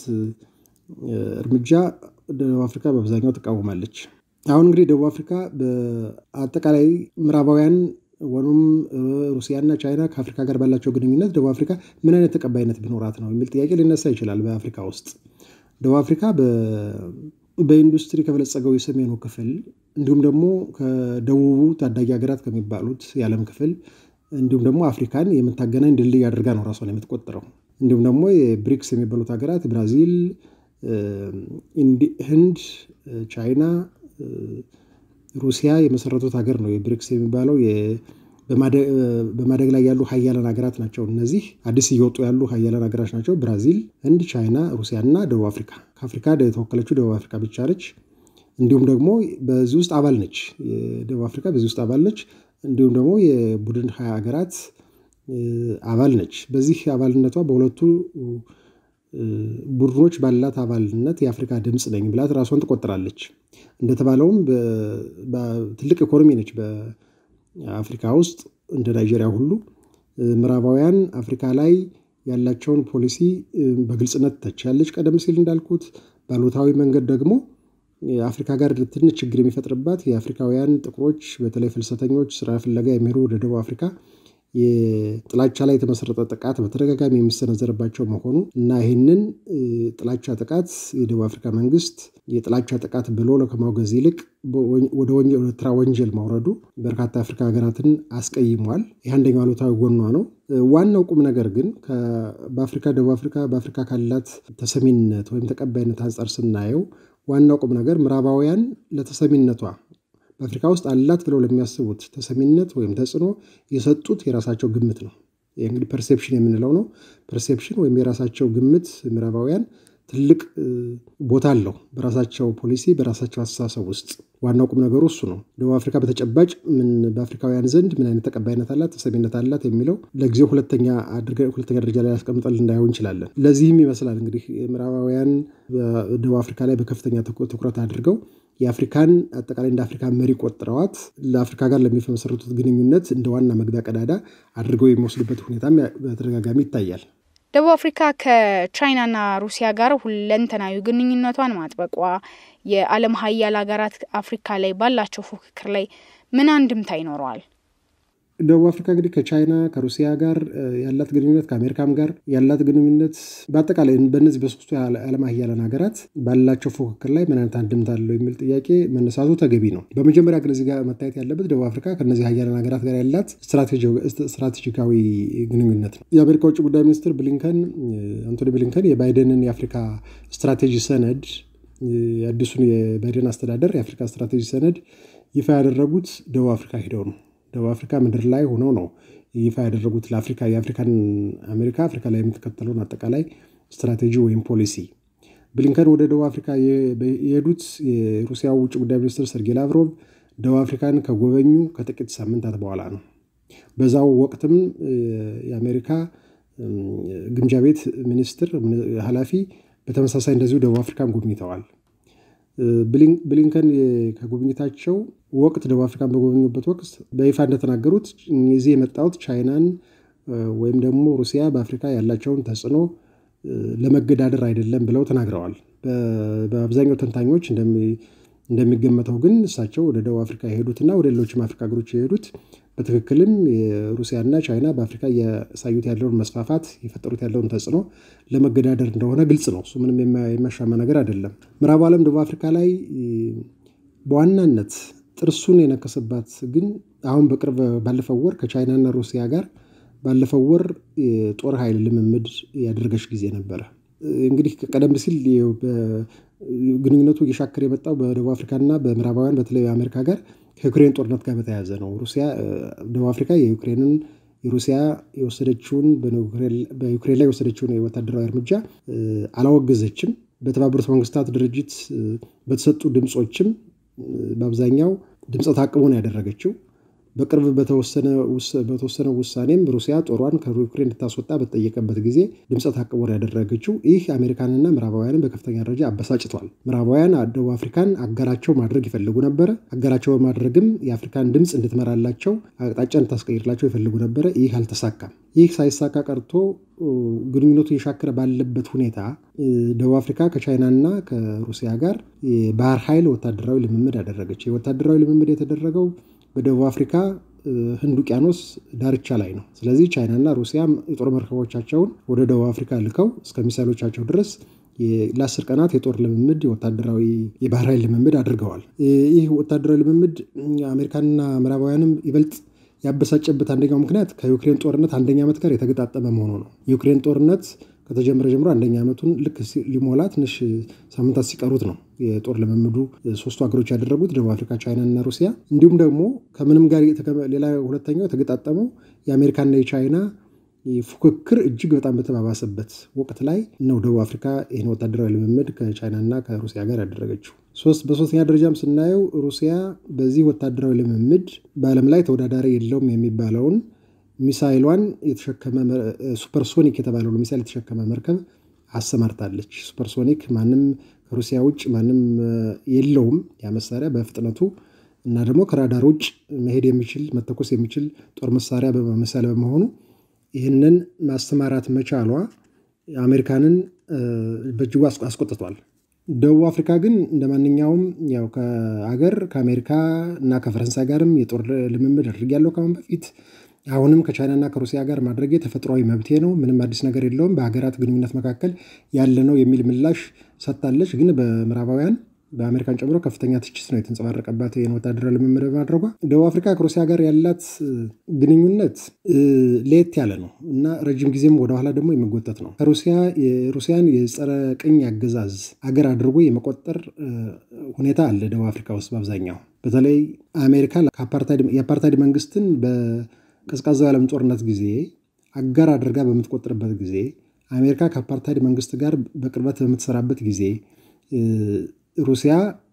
እርምጃ ደቡብ አፍሪካ በአብዛኛው ትቃወማለች። አሁን እንግዲህ ደቡብ አፍሪካ በአጠቃላይ ምዕራባውያን ወይም ሩሲያና ቻይና ከአፍሪካ ጋር ባላቸው ግንኙነት ደቡብ አፍሪካ ምን አይነት ተቀባይነት ቢኖራት ነው የሚል ጥያቄ ሊነሳ ይችላል። በአፍሪካ ውስጥ ደቡብ አፍሪካ በኢንዱስትሪ ከበለጸገው የሰሜኑ ክፍል እንዲሁም ደግሞ ከደቡቡ ታዳጊ ሀገራት ከሚባሉት የዓለም ክፍል እንዲሁም ደግሞ አፍሪካን የምታገናኝ ድልድይ አድርጋ ነው ራሷን የምትቆጥረው። እንዲሁም ደግሞ የብሪክስ የሚባሉት ሀገራት ብራዚል፣ ህንድ፣ ቻይና፣ ሩሲያ የመሰረቱት ሀገር ነው። የብሪክስ የሚባለው በማደግ ላይ ያሉ ሀያላን ሀገራት ናቸው። እነዚህ አዲስ እየወጡ ያሉ ሀያላን ሀገራት ናቸው። ብራዚል፣ ህንድ፣ ቻይና፣ ሩሲያ እና ደቡብ አፍሪካ። ከአፍሪካ የተወከለችው ደቡብ አፍሪካ ብቻ ነች። እንዲሁም ደግሞ በዚህ ውስጥ አባል ነች። ደቡብ አፍሪካ በዚህ ውስጥ አባል ነች። እንዲሁም ደግሞ የቡድን ሀያ ሀገራት አባል ነች። በዚህ አባልነቷ በሁለቱ ቡድኖች ባላት አባልነት የአፍሪካ ድምፅ ነኝ ብላት ራሷን ትቆጥራለች። እንደተባለውም ትልቅ ኢኮኖሚ ነች በአፍሪካ ውስጥ እንደ ናይጄሪያ ሁሉ ምዕራባውያን አፍሪካ ላይ ያላቸውን ፖሊሲ በግልጽነት ተቻለች። ቀደም ሲል እንዳልኩት ባሉታዊ መንገድ ደግሞ አፍሪካ ጋር ትንሽ ችግር የሚፈጥርባት የአፍሪካውያን ጥቁሮች በተለይ ፍልሰተኞች ስራ ፍለጋ የሚሄዱ ወደ ደቡብ አፍሪካ የጥላቻ ላይ የተመሰረተ ጥቃት በተደጋጋሚ የሚሰነዘርባቸው መሆኑ እና ይህንን ጥላቻ ጥቃት የደቡብ አፍሪካ መንግስት የጥላቻ ጥቃት ብሎ ከማውገዝ ይልቅ ወደ ተራ ወንጀል ማውረዱ በርካታ አፍሪካ ሀገራትን አስቀይሟል። ይህ አንደኛው አሉታዊ ጎኗ ነው። ዋናው ቁም ነገር ግን በአፍሪካ ደቡብ አፍሪካ በአፍሪካ ካላት ተሰሚነት ወይም ተቀባይነት አንጻር ስናየው ዋናው ቁም ነገር ምዕራባውያን ለተሰሚነቷ በአፍሪካ ውስጥ አላት ብለው ለሚያስቡት ተሰሚነት ወይም ተጽዕኖ የሰጡት የራሳቸው ግምት ነው። ይህ እንግዲህ ፐርሴፕሽን የምንለው ነው። ፐርሴፕሽን ወይም የራሳቸው ግምት ምዕራባውያን ትልቅ ቦታ አለው በራሳቸው ፖሊሲ፣ በራሳቸው አስተሳሰብ ውስጥ። ዋናው ቁም ነገሩ እሱ ነው። ደቡብ አፍሪካ በተጨባጭ ምን በአፍሪካውያን ዘንድ ምን አይነት ተቀባይነት አላት፣ ተሰሚነት አላት የሚለው ለጊዜው ሁለተኛ ሁለተኛ ደረጃ ላይ ያስቀምጠል እንዳይሆን እንችላለን። ለዚህም ይመስላል እንግዲህ ምዕራባውያን በደቡብ አፍሪካ ላይ በከፍተኛ ትኩረት አድርገው የአፍሪካን አጠቃላይ እንደ አፍሪካ መሪ ቆጥረዋት ለአፍሪካ ጋር ለሚመሰረቱት ግንኙነት እንደ ዋና መግቢያ ቀዳዳ አድርገው የሚወስዱበት ሁኔታም በተደጋጋሚ ይታያል። ደቡብ አፍሪካ ከቻይናና ሩሲያ ጋር ሁለንተናዊ ግንኙነቷን ማጥበቋ የዓለም ሀያል ሀገራት አፍሪካ ላይ ባላቸው ፉክክር ላይ ምን አንድምታ ይኖረዋል? ደቡብ አፍሪካ እንግዲህ ከቻይና ከሩሲያ ጋር ያላት ግንኙነት ከአሜሪካም ጋር ያላት ግንኙነት በአጠቃላይ በእነዚህ በሶስቱ የዓለም ሀያላን ሀገራት ባላቸው ፉክክር ላይ ምን አይነት አንድምታ አለው የሚል ጥያቄ መነሳቱ ተገቢ ነው። በመጀመሪያ ግን እዚህ ጋር መታየት ያለበት ደቡብ አፍሪካ ከእነዚህ ሀያላን ሀገራት ጋር ያላት ስትራቴጂካዊ ግንኙነት ነው። የአሜሪካ ውጭ ጉዳይ ሚኒስትር ብሊንከን አንቶኒ ብሊንከን የባይደንን የአፍሪካ ስትራቴጂ ሰነድ የአዲሱን የባይደን አስተዳደር የአፍሪካ ስትራቴጂ ሰነድ ይፋ ያደረጉት ደቡብ አፍሪካ ሂደው ነው። ደቡብ አፍሪካ ምድር ላይ ሆነው ነው ይፋ ያደረጉት ለአፍሪካ የአፍሪካን አሜሪካ አፍሪካ ላይ የምትከተለውን አጠቃላይ ስትራቴጂ ወይም ፖሊሲ። ብሊንከን ወደ ደቡብ አፍሪካ የሄዱት የሩሲያው ውጭ ጉዳይ ሚኒስትር ሰርጌይ ላቭሮቭ ደቡብ አፍሪካን ከጎበኙ ከጥቂት ሳምንታት በኋላ ነው። በዛው ወቅትም የአሜሪካ ግምጃ ቤት ሚኒስትር ኃላፊ በተመሳሳይ እንደዚሁ ደቡብ አፍሪካን ጎብኝተዋል። ብሊንከን ከጉብኝታቸው ወቅት ደቡብ አፍሪካን በጎበኙበት ወቅት በይፋ እንደተናገሩት እዚህ የመጣሁት ቻይናን ወይም ደግሞ ሩሲያ በአፍሪካ ያላቸውን ተጽዕኖ ለመገዳደር አይደለም ብለው ተናግረዋል። በአብዛኛው ተንታኞች እንደሚገመተው ግን እሳቸው ወደ ደቡብ አፍሪካ የሄዱትና ወደ ሌሎችም አፍሪካ ሀገሮች የሄዱት በትክክልም የሩሲያና ቻይና በአፍሪካ እያሳዩት ያለውን መስፋፋት የፈጠሩት ያለውን ተጽዕኖ ለመገዳደር እንደሆነ ግልጽ ነው። እሱ ምንም የሚያሻማ ነገር አይደለም። ምዕራቡ ዓለም ደቡብ አፍሪካ ላይ በዋናነት ጥርሱን የነከሰባት ግን አሁን በቅርብ ባለፈው ወር ከቻይናና ሩሲያ ጋር ባለፈው ወር የጦር ኃይል ልምምድ ያደረገች ጊዜ ነበረ። እንግዲህ ቀደም ሲል ግንኙነቱ እየሻከረ የመጣው በደቡብ አፍሪካና በምዕራባውያን በተለይ በአሜሪካ ጋር ከዩክሬን ጦርነት ጋር በተያያዘ ነው። ሩሲያ ደቡብ አፍሪካ የዩክሬንን የሩሲያ የወሰደችውን በዩክሬን ላይ የወሰደችውን ወታደራዊ እርምጃ አላወገዘችም። በተባበሩት መንግስታት ድርጅት በተሰጡ ድምፆችም በአብዛኛው ድምፀ ታቅቦ ነው ያደረገችው። በቅርብ በተወሰነ ውሳኔም ሩሲያ ጦሯን ከዩክሬን እንድታስወጣ በተጠየቀበት ጊዜ ድምፀ ታቅቦ ነው ያደረገችው። ይህ አሜሪካንና ምዕራባውያንን በከፍተኛ ደረጃ አበሳጭቷል። ምዕራባውያን ደቡብ አፍሪካን አጋራቸው ማድረግ ይፈልጉ ነበረ። አጋራቸው በማድረግም የአፍሪካን ድምፅ እንድትመራላቸው አቅጣጫ እንድታስቀይርላቸው ይፈልጉ ነበረ። ይህ አልተሳካም። ይህ ሳይሳካ ቀርቶ ግንኙነቱ የሻከረ ባለበት ሁኔታ ደቡብ አፍሪካ ከቻይናና ከሩሲያ ጋር የባህር ኃይል ወታደራዊ ልምምድ አደረገች። የወታደራዊ ልምምድ የተደረገው በደቡብ አፍሪካ ህንድ ውቅያኖስ ዳርቻ ላይ ነው። ስለዚህ ቻይናና ሩሲያ የጦር መርከቦቻቸውን ወደ ደቡብ አፍሪካ ልከው እስከ ሚሳይሎቻቸው ድረስ ለአስር ቀናት የጦር ልምምድ የወታደራዊ የባህር ኃይል ልምምድ አድርገዋል። ይህ ወታደራዊ ልምምድ አሜሪካንና ምዕራባውያንም ይበልጥ ያበሳጨበት አንደኛው ምክንያት ከዩክሬን ጦርነት አንደኛ ዓመት ጋር የተገጣጠመ መሆኑ ነው። የዩክሬን ጦርነት ከተጀመረ ጀምሮ አንደኛ ዓመቱን ልክ ሊሞላ ትንሽ ሳምንታት ሲቀሩት ነው የጦር ልምምዱ ሶስቱ ሀገሮች ያደረጉት ደቡብ አፍሪካ፣ ቻይና እና ሩሲያ። እንዲሁም ደግሞ ከምንም ጋር ሌላ ሁለተኛው የተገጣጠመው የአሜሪካና የቻይና ፉክክር እጅግ በጣም በተባባሰበት ወቅት ላይ ነው ደቡብ አፍሪካ ይህን ወታደራዊ ልምምድ ከቻይናና ከሩሲያ ጋር ያደረገችው። በሶስተኛ ደረጃም ስናየው ሩሲያ በዚህ ወታደራዊ ልምምድ በዓለም ላይ ተወዳዳሪ የለውም የሚባለውን ሚሳይሏን የተሸከመ ሱፐርሶኒክ የተባለውን ሚሳይል የተሸከመ መርከብ አሰማርታለች። ሱፐርሶኒክ ማንም ከሩሲያ ውጭ ማንም የለውም ያ መሳሪያ በፍጥነቱ እና ደግሞ ከራዳር ውጭ መሄድ የሚችል መተኮስ የሚችል ጦር መሳሪያ መሳሪያ በመሆኑ ይህንን ማስተማራት መቻሏ አሜሪካንን በእጅጉ አስቆጥቷል። ደቡብ አፍሪካ ግን እንደ ማንኛውም ያው ከአገር ከአሜሪካ እና ከፈረንሳይ ጋርም የጦር ልምምድ አድርጌያለሁ ከአሁን በፊት አሁንም ከቻይናና ከሩሲያ ጋር ማድረጌ ተፈጥሯዊ መብቴ ነው። ምንም አዲስ ነገር የለውም። በሀገራት ግንኙነት መካከል ያለ ነው የሚል ምላሽ ሰጥታለች። ግን በምዕራባውያን በአሜሪካን ጨምሮ ከፍተኛ ትችት ነው የተንጸባረቀባት ይህን ወታደራዊ ልምምድ በማድረጓ። ደቡብ አፍሪካ ከሩሲያ ጋር ያላት ግንኙነት ለየት ያለ ነው እና ረጅም ጊዜም ወደኋላ ደግሞ የሚጎተት ነው። ከሩሲያ የሩሲያን የጸረ ቅኝ አገዛዝ አገር አድርጎ የመቆጠር ሁኔታ አለ ደቡብ አፍሪካ ውስጥ በአብዛኛው በተለይ አሜሪካ የአፓርታይድ መንግስትን በቀዝቃዛው የዓለም ጦርነት ጊዜ አጋር አድርጋ በምትቆጥርበት ጊዜ አሜሪካ ከአፓርታይድ መንግስት ጋር በቅርበት በምትሰራበት ጊዜ ሩሲያ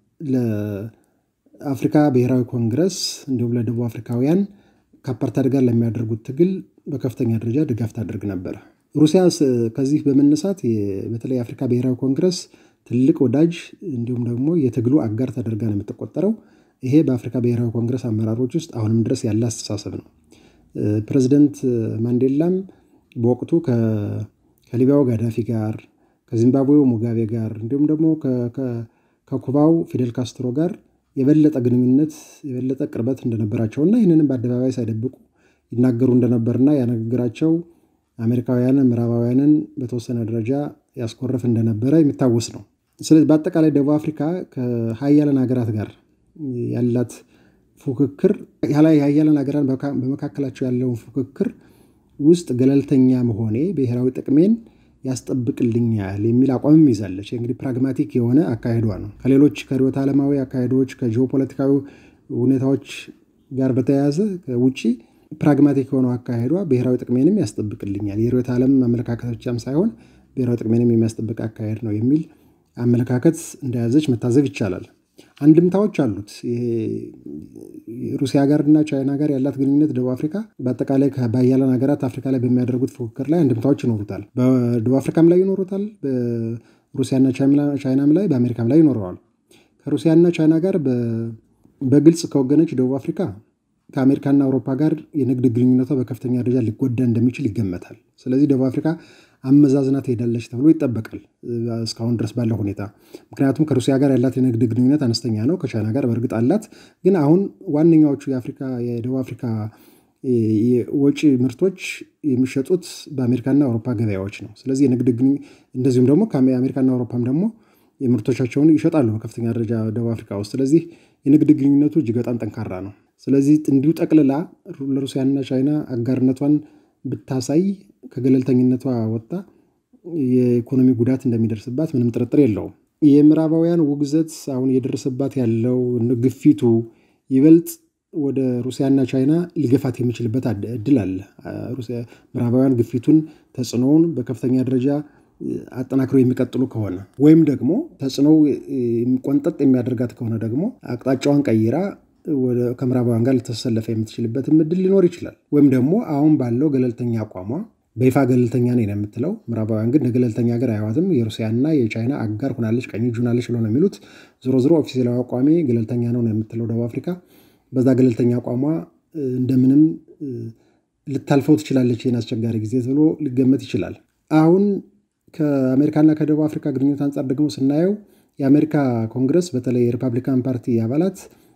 ለአፍሪካ ብሔራዊ ኮንግረስ እንዲሁም ለደቡብ አፍሪካውያን ከአፓርታይድ ጋር ለሚያደርጉት ትግል በከፍተኛ ደረጃ ድጋፍ ታደርግ ነበር። ሩሲያ ከዚህ በመነሳት በተለይ የአፍሪካ ብሔራዊ ኮንግረስ ትልቅ ወዳጅ እንዲሁም ደግሞ የትግሉ አጋር ተደርጋ ነው የምትቆጠረው። ይሄ በአፍሪካ ብሔራዊ ኮንግረስ አመራሮች ውስጥ አሁንም ድረስ ያለ አስተሳሰብ ነው። ፕሬዚደንት ማንዴላም በወቅቱ ከሊቢያው ጋዳፊ ጋር ከዚምባብዌው ሙጋቤ ጋር እንዲሁም ደግሞ ከኩባው ፊደል ካስትሮ ጋር የበለጠ ግንኙነት የበለጠ ቅርበት እንደነበራቸውና ይህንንም በአደባባይ ሳይደብቁ ይናገሩ እንደነበርና ያነግግራቸው አሜሪካውያንን ምዕራባውያንን በተወሰነ ደረጃ ያስኮረፍ እንደነበረ የሚታወስ ነው። ስለዚህ በአጠቃላይ ደቡብ አፍሪካ ከሀያላን ሀገራት ጋር ያላት ፉክክር የሀያላን ሀገራት በመካከላቸው ያለውን ፉክክር ውስጥ ገለልተኛ መሆኔ ብሔራዊ ጥቅሜን ያስጠብቅልኛል የሚል አቋምም ይዛለች። እንግዲህ ፕራግማቲክ የሆነ አካሄዷ ነው። ከሌሎች ከርዕዮተ ዓለማዊ አካሄዶች ከጂኦፖለቲካዊ ሁኔታዎች ጋር በተያያዘ ውጪ ፕራግማቲክ የሆነው አካሄዷ ብሔራዊ ጥቅሜንም ያስጠብቅልኛል፣ የርዕዮተ ዓለም አመለካከት ብቻም ሳይሆን ብሔራዊ ጥቅሜንም የሚያስጠብቅ አካሄድ ነው የሚል አመለካከት እንደያዘች መታዘብ ይቻላል። አንድምታዎች አሉት። ሩሲያ ጋር እና ቻይና ጋር ያላት ግንኙነት ደቡብ አፍሪካ በአጠቃላይ በሀያላን ሀገራት አፍሪካ ላይ በሚያደርጉት ፉክክር ላይ አንድምታዎች ይኖሩታል። በደቡብ አፍሪካም ላይ ይኖሩታል፣ በሩሲያና ቻይናም ላይ በአሜሪካም ላይ ይኖረዋል። ከሩሲያና ቻይና ጋር በግልጽ ከወገነች ደቡብ አፍሪካ ከአሜሪካና አውሮፓ ጋር የንግድ ግንኙነቷ በከፍተኛ ደረጃ ሊጎዳ እንደሚችል ይገመታል። ስለዚህ ደቡብ አፍሪካ አመዛዝና ትሄዳለች ተብሎ ይጠበቃል እስካሁን ድረስ ባለው ሁኔታ። ምክንያቱም ከሩሲያ ጋር ያላት የንግድ ግንኙነት አነስተኛ ነው። ከቻይና ጋር በእርግጥ አላት። ግን አሁን ዋነኛዎቹ የአፍሪካ የደቡብ አፍሪካ ወጪ ምርቶች የሚሸጡት በአሜሪካና አውሮፓ ገበያዎች ነው። ስለዚህ የንግድ እንደዚሁም ደግሞ ከአሜሪካና አውሮፓም ደግሞ ምርቶቻቸውን ይሸጣሉ በከፍተኛ ደረጃ ደቡብ አፍሪካ ውስጥ። ስለዚህ የንግድ ግንኙነቱ እጅግ በጣም ጠንካራ ነው። ስለዚህ እንዲሁ ጠቅልላ ለሩሲያና ቻይና አጋርነቷን ብታሳይ ከገለልተኝነቷ ወጣ የኢኮኖሚ ጉዳት እንደሚደርስባት ምንም ጥርጥር የለውም። የምዕራባውያን ውግዘት አሁን እየደረሰባት ያለው ግፊቱ ይበልጥ ወደ ሩሲያና ቻይና ሊገፋት የሚችልበት እድል አለ። ምዕራባውያን ግፊቱን፣ ተጽዕኖውን በከፍተኛ ደረጃ አጠናክረው የሚቀጥሉ ከሆነ ወይም ደግሞ ተጽዕኖው ቆንጠጥ የሚያደርጋት ከሆነ ደግሞ አቅጣጫዋን ቀይራ ከምዕራባውያን ጋር ልተሰለፈ የምትችልበትም እድል ሊኖር ይችላል። ወይም ደግሞ አሁን ባለው ገለልተኛ አቋሟ በይፋ ገለልተኛ ነኝ ነው የምትለው። ምዕራባውያን ግን ገለልተኛ ሀገር አያዋትም። የሩሲያና የቻይና አጋር ሆናለች፣ ቀኝ እጅ ሆናለች ብለው ነው የሚሉት። ዞሮ ዞሮ ኦፊሴላዊ አቋሜ ገለልተኛ ነው ነው የምትለው ደቡብ አፍሪካ። በዛ ገለልተኛ አቋሟ እንደምንም ልታልፈው ትችላለች ይህን አስቸጋሪ ጊዜ ተብሎ ሊገመት ይችላል። አሁን ከአሜሪካና ከደቡብ አፍሪካ ግንኙነት አንጻር ደግሞ ስናየው የአሜሪካ ኮንግረስ በተለይ የሪፐብሊካን ፓርቲ አባላት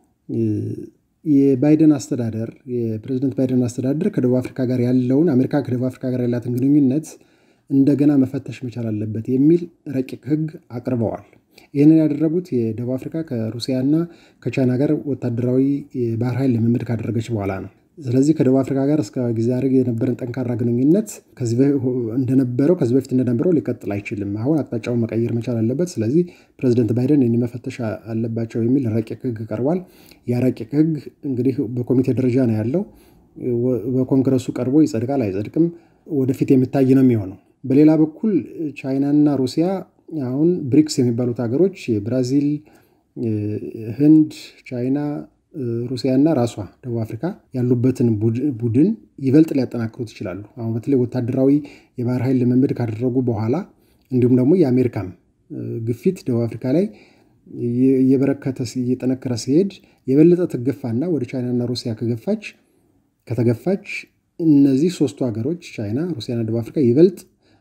የባይደን አስተዳደር የፕሬዚደንት ባይደን አስተዳደር ከደቡብ አፍሪካ ጋር ያለውን አሜሪካ ከደቡብ አፍሪካ ጋር ያላትን ግንኙነት እንደገና መፈተሽ መቻል አለበት የሚል ረቂቅ ሕግ አቅርበዋል። ይህንን ያደረጉት የደቡብ አፍሪካ ከሩሲያና ከቻይና ጋር ወታደራዊ የባህር ኃይል ልምምድ ካደረገች በኋላ ነው። ስለዚህ ከደቡብ አፍሪካ ጋር እስከ ጊዜ አድርግ የነበረን ጠንካራ ግንኙነት እንደነበረው ከዚህ በፊት እንደነበረው ሊቀጥል አይችልም። አሁን አቅጣጫውን መቀየር መቻል አለበት። ስለዚህ ፕሬዚደንት ባይደን ይህን መፈተሽ አለባቸው የሚል ረቂቅ ህግ ቀርቧል። ያ ረቂቅ ህግ እንግዲህ በኮሚቴ ደረጃ ነው ያለው። በኮንግረሱ ቀርቦ ይጸድቃል አይጸድቅም ወደፊት የሚታይ ነው የሚሆነው። በሌላ በኩል ቻይናና ሩሲያ አሁን ብሪክስ የሚባሉት ሀገሮች የብራዚል፣ ህንድ፣ ቻይና ሩሲያና ራሷ ደቡብ አፍሪካ ያሉበትን ቡድን ይበልጥ ሊያጠናክሩት ይችላሉ። አሁን በተለይ ወታደራዊ የባህር ኃይል ልምምድ ካደረጉ በኋላ እንዲሁም ደግሞ የአሜሪካም ግፊት ደቡብ አፍሪካ ላይ እየበረከተ እየጠነከረ ሲሄድ የበለጠ ትገፋና ወደ ቻይናና ሩሲያ ከገፋች ከተገፋች እነዚህ ሶስቱ ሀገሮች ቻይና፣ ሩሲያና ደቡብ አፍሪካ ይበልጥ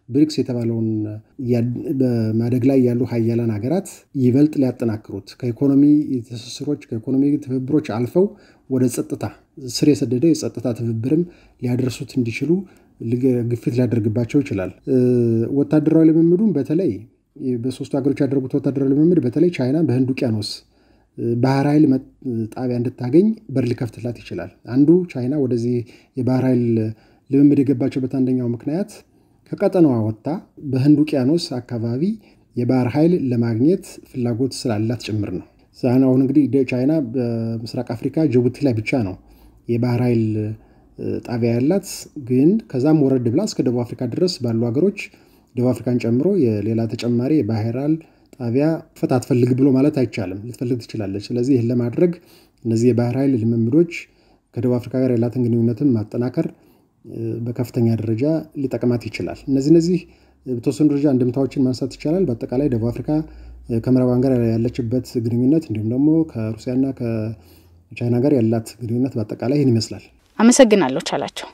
ብሪክስ የተባለውን በማደግ ላይ ያሉ ሀያላን ሀገራት ይበልጥ ሊያጠናክሩት ከኢኮኖሚ ትስስሮች ከኢኮኖሚ ትብብሮች አልፈው ወደ ጸጥታ ስር የሰደደ የጸጥታ ትብብርም ሊያደርሱት እንዲችሉ ግፊት ሊያደርግባቸው ይችላል። ወታደራዊ ልምምዱን በተለይ በሶስቱ ሀገሮች ያደረጉት ወታደራዊ ልምምድ በተለይ ቻይና በህንድ ውቅያኖስ ባህር ኃይል ጣቢያ እንድታገኝ በር ሊከፍትላት ይችላል። አንዱ ቻይና ወደዚህ የባህር ኃይል ልምምድ የገባቸውበት አንደኛው ምክንያት ከቀጠናዋ ወጥታ በህንድ ውቅያኖስ አካባቢ የባህር ኃይል ለማግኘት ፍላጎት ስላላት ጭምር ነው። አሁን እንግዲህ ቻይና በምስራቅ አፍሪካ ጅቡቲ ላይ ብቻ ነው የባህር ኃይል ጣቢያ ያላት። ግን ከዛም ወረድ ብላ እስከ ደቡብ አፍሪካ ድረስ ባሉ ሀገሮች ደቡብ አፍሪካን ጨምሮ የሌላ ተጨማሪ የባህር ኃይል ጣቢያ ፈት አትፈልግ ብሎ ማለት አይቻልም። ልትፈልግ ትችላለች። ስለዚህ ይህን ለማድረግ እነዚህ የባህር ኃይል ልምምዶች ከደቡብ አፍሪካ ጋር ያላትን ግንኙነትን ማጠናከር በከፍተኛ ደረጃ ሊጠቅማት ይችላል። እነዚህ እነዚህ በተወሰኑ ደረጃ እንድምታዎችን ማንሳት ይቻላል። በአጠቃላይ ደቡብ አፍሪካ ከምዕራባውያን ጋር ያለችበት ግንኙነት እንዲሁም ደግሞ ከሩሲያና ከቻይና ጋር ያላት ግንኙነት በአጠቃላይ ይህን ይመስላል። አመሰግናለሁ ቻላቸው።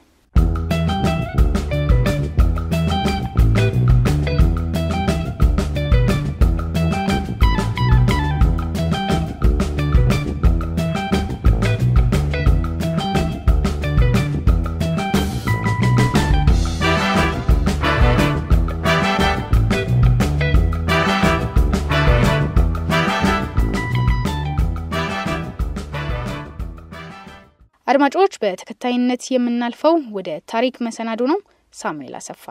አድማጮች በተከታይነት የምናልፈው ወደ ታሪክ መሰናዶ ነው። ሳሙኤል አሰፋ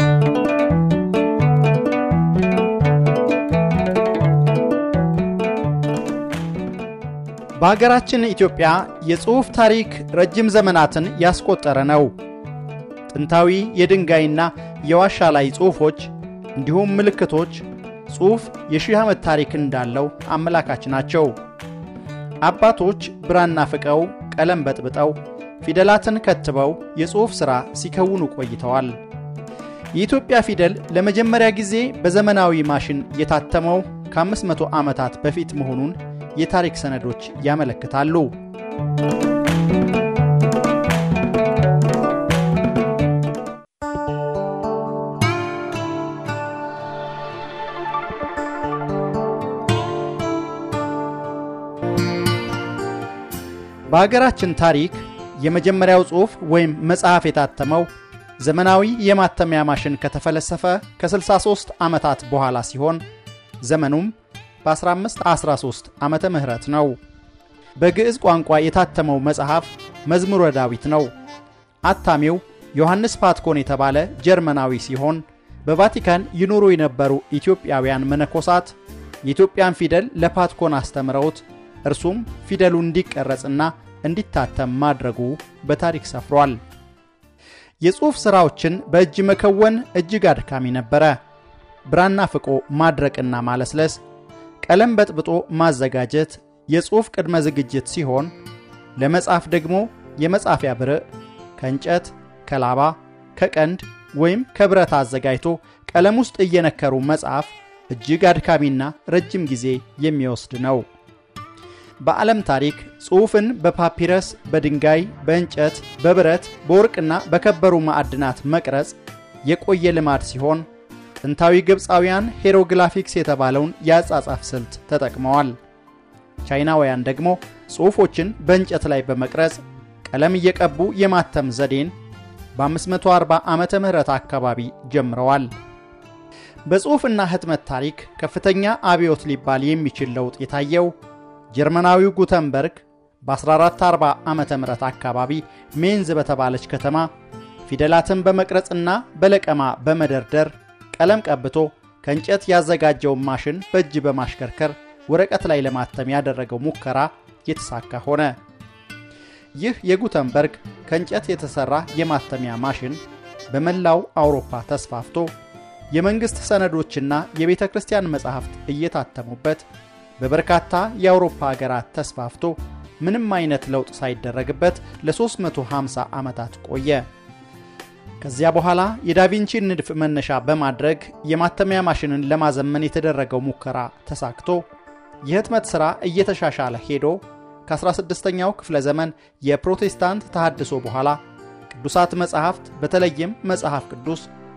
በሀገራችን ኢትዮጵያ የጽሑፍ ታሪክ ረጅም ዘመናትን ያስቆጠረ ነው። ጥንታዊ የድንጋይና የዋሻ ላይ ጽሑፎች እንዲሁም ምልክቶች ጽሑፍ የሺህ ዓመት ታሪክ እንዳለው አመላካች ናቸው። አባቶች ብራና ፍቀው ቀለም በጥብጠው ፊደላትን ከትበው የጽሑፍ ሥራ ሲከውኑ ቆይተዋል። የኢትዮጵያ ፊደል ለመጀመሪያ ጊዜ በዘመናዊ ማሽን የታተመው ከ500 ዓመታት በፊት መሆኑን የታሪክ ሰነዶች ያመለክታሉ። በሀገራችን ታሪክ የመጀመሪያው ጽሑፍ ወይም መጽሐፍ የታተመው ዘመናዊ የማተሚያ ማሽን ከተፈለሰፈ ከ63 ዓመታት በኋላ ሲሆን ዘመኑም በ1513 ዓመተ ምህረት ነው። በግዕዝ ቋንቋ የታተመው መጽሐፍ መዝሙረ ዳዊት ነው። አታሚው ዮሐንስ ፓትኮን የተባለ ጀርመናዊ ሲሆን በቫቲካን ይኖሩ የነበሩ ኢትዮጵያውያን መነኮሳት የኢትዮጵያን ፊደል ለፓትኮን አስተምረውት እርሱም ፊደሉ እንዲቀረጽና እንዲታተም ማድረጉ በታሪክ ሰፍሯል። የጽሑፍ ሥራዎችን በእጅ መከወን እጅግ አድካሚ ነበረ። ብራና ፍቆ ማድረቅና ማለስለስ፣ ቀለም በጥብጦ ማዘጋጀት የጽሑፍ ቅድመ ዝግጅት ሲሆን ለመጻፍ ደግሞ የመጻፊያ ብርዕ ከእንጨት፣ ከላባ፣ ከቀንድ ወይም ከብረት አዘጋጅቶ ቀለም ውስጥ እየነከሩ መጻፍ እጅግ አድካሚና ረጅም ጊዜ የሚወስድ ነው። በዓለም ታሪክ ጽሑፍን በፓፒረስ፣ በድንጋይ፣ በእንጨት፣ በብረት፣ በወርቅና በከበሩ ማዕድናት መቅረጽ የቆየ ልማድ ሲሆን ጥንታዊ ግብፃውያን ሄሮግላፊክስ የተባለውን የአጻጻፍ ስልት ተጠቅመዋል። ቻይናውያን ደግሞ ጽሑፎችን በእንጨት ላይ በመቅረጽ ቀለም እየቀቡ የማተም ዘዴን በ540 ዓመተ ምህረት አካባቢ ጀምረዋል። በጽሑፍና ህትመት ታሪክ ከፍተኛ አብዮት ሊባል የሚችል ለውጥ የታየው ጀርመናዊው ጉተንበርግ በ1440 ዓመተ ምህረት አካባቢ ሜንዝ በተባለች ከተማ ፊደላትን በመቅረጽና በለቀማ በመደርደር ቀለም ቀብቶ ከእንጨት ያዘጋጀውን ማሽን በእጅ በማሽከርከር ወረቀት ላይ ለማተም ያደረገው ሙከራ የተሳካ ሆነ። ይህ የጉተንበርግ ከእንጨት የተሠራ የማተሚያ ማሽን በመላው አውሮፓ ተስፋፍቶ የመንግሥት ሰነዶችና የቤተ ክርስቲያን መጻሕፍት እየታተሙበት በበርካታ የአውሮፓ ሀገራት ተስፋፍቶ ምንም አይነት ለውጥ ሳይደረግበት ለ350 ዓመታት ቆየ። ከዚያ በኋላ የዳቪንቺን ንድፍ መነሻ በማድረግ የማተሚያ ማሽንን ለማዘመን የተደረገው ሙከራ ተሳክቶ የህትመት ሥራ እየተሻሻለ ሄዶ ከ16ኛው ክፍለ ዘመን የፕሮቴስታንት ተሃድሶ በኋላ ቅዱሳት መጻሕፍት በተለይም መጽሐፍ ቅዱስ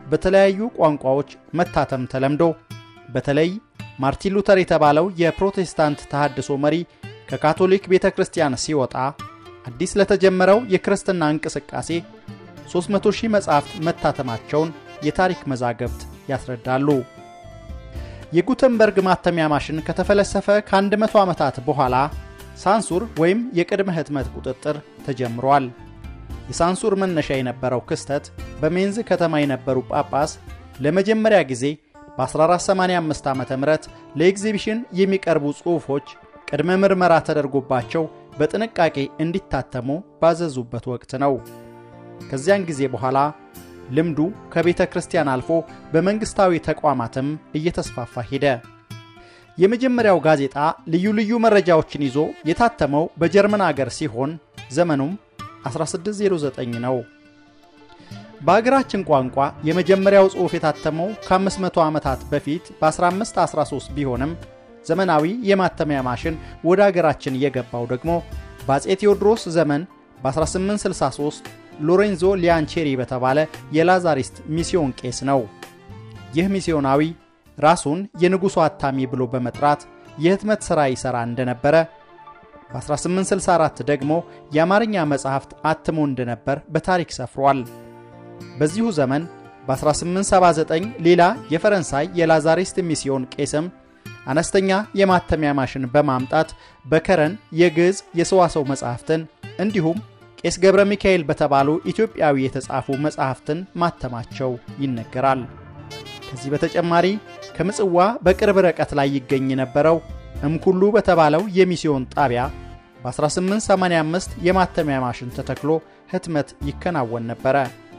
በተለያዩ ቋንቋዎች መታተም ተለምዶ በተለይ ማርቲን ሉተር የተባለው የፕሮቴስታንት ተሃድሶ መሪ ከካቶሊክ ቤተ ክርስቲያን ሲወጣ አዲስ ለተጀመረው የክርስትና እንቅስቃሴ 300 ሺህ መጻሕፍት መታተማቸውን የታሪክ መዛግብት ያስረዳሉ። የጉተንበርግ ማተሚያ ማሽን ከተፈለሰፈ ከ100 ዓመታት በኋላ ሳንሱር ወይም የቅድመ ህትመት ቁጥጥር ተጀምሯል። የሳንሱር መነሻ የነበረው ክስተት በሜንዝ ከተማ የነበሩ ጳጳስ ለመጀመሪያ ጊዜ በ1485 ዓ ም ለኤግዚቢሽን የሚቀርቡ ጽሑፎች ቅድመ ምርመራ ተደርጎባቸው በጥንቃቄ እንዲታተሙ ባዘዙበት ወቅት ነው። ከዚያን ጊዜ በኋላ ልምዱ ከቤተ ክርስቲያን አልፎ በመንግሥታዊ ተቋማትም እየተስፋፋ ሄደ። የመጀመሪያው ጋዜጣ ልዩ ልዩ መረጃዎችን ይዞ የታተመው በጀርመን አገር ሲሆን ዘመኑም 1609 ነው። በአገራችን ቋንቋ የመጀመሪያው ጽሑፍ የታተመው ከ500 ዓመታት በፊት በ1513 ቢሆንም ዘመናዊ የማተሚያ ማሽን ወደ አገራችን የገባው ደግሞ በአፄ ቴዎድሮስ ዘመን በ1863 ሎሬንዞ ሊያንቼሪ በተባለ የላዛሪስት ሚስዮን ቄስ ነው። ይህ ሚስዮናዊ ራሱን የንጉሡ አታሚ ብሎ በመጥራት የህትመት ሥራ ይሠራ እንደነበረ በ1864 ደግሞ የአማርኛ መጽሐፍት አትሞ እንደነበር በታሪክ ሰፍሯል። በዚሁ ዘመን በ1879 ሌላ የፈረንሳይ የላዛሪስት ሚስዮን ቄስም አነስተኛ የማተሚያ ማሽን በማምጣት በከረን የግዕዝ የሰዋሰው መጻሕፍትን እንዲሁም ቄስ ገብረ ሚካኤል በተባሉ ኢትዮጵያዊ የተጻፉ መጻሕፍትን ማተማቸው ይነገራል። ከዚህ በተጨማሪ ከምጽዋ በቅርብ ርቀት ላይ ይገኝ የነበረው እምኩሉ በተባለው የሚስዮን ጣቢያ በ1885 የማተሚያ ማሽን ተተክሎ ህትመት ይከናወን ነበረ።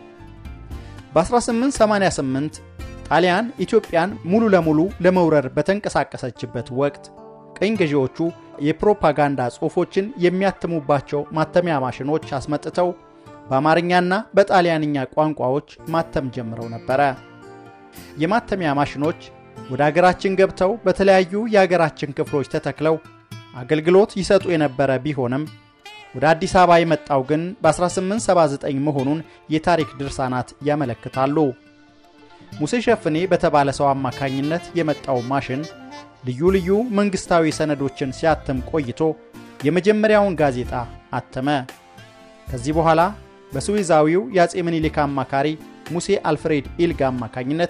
በ1888 ጣሊያን ኢትዮጵያን ሙሉ ለሙሉ ለመውረር በተንቀሳቀሰችበት ወቅት ቅኝ ገዢዎቹ የፕሮፓጋንዳ ጽሑፎችን የሚያትሙባቸው ማተሚያ ማሽኖች አስመጥተው በአማርኛና በጣሊያንኛ ቋንቋዎች ማተም ጀምረው ነበረ። የማተሚያ ማሽኖች ወደ አገራችን ገብተው በተለያዩ የአገራችን ክፍሎች ተተክለው አገልግሎት ይሰጡ የነበረ ቢሆንም ወደ አዲስ አበባ የመጣው ግን በ1879 መሆኑን የታሪክ ድርሳናት ያመለክታሉ። ሙሴ ሸፍኔ በተባለ ሰው አማካኝነት የመጣው ማሽን ልዩ ልዩ መንግሥታዊ ሰነዶችን ሲያትም ቆይቶ የመጀመሪያውን ጋዜጣ አተመ። ከዚህ በኋላ በስዊዛዊው የአፄ ምኒልክ አማካሪ ሙሴ አልፍሬድ ኢልጋ አማካኝነት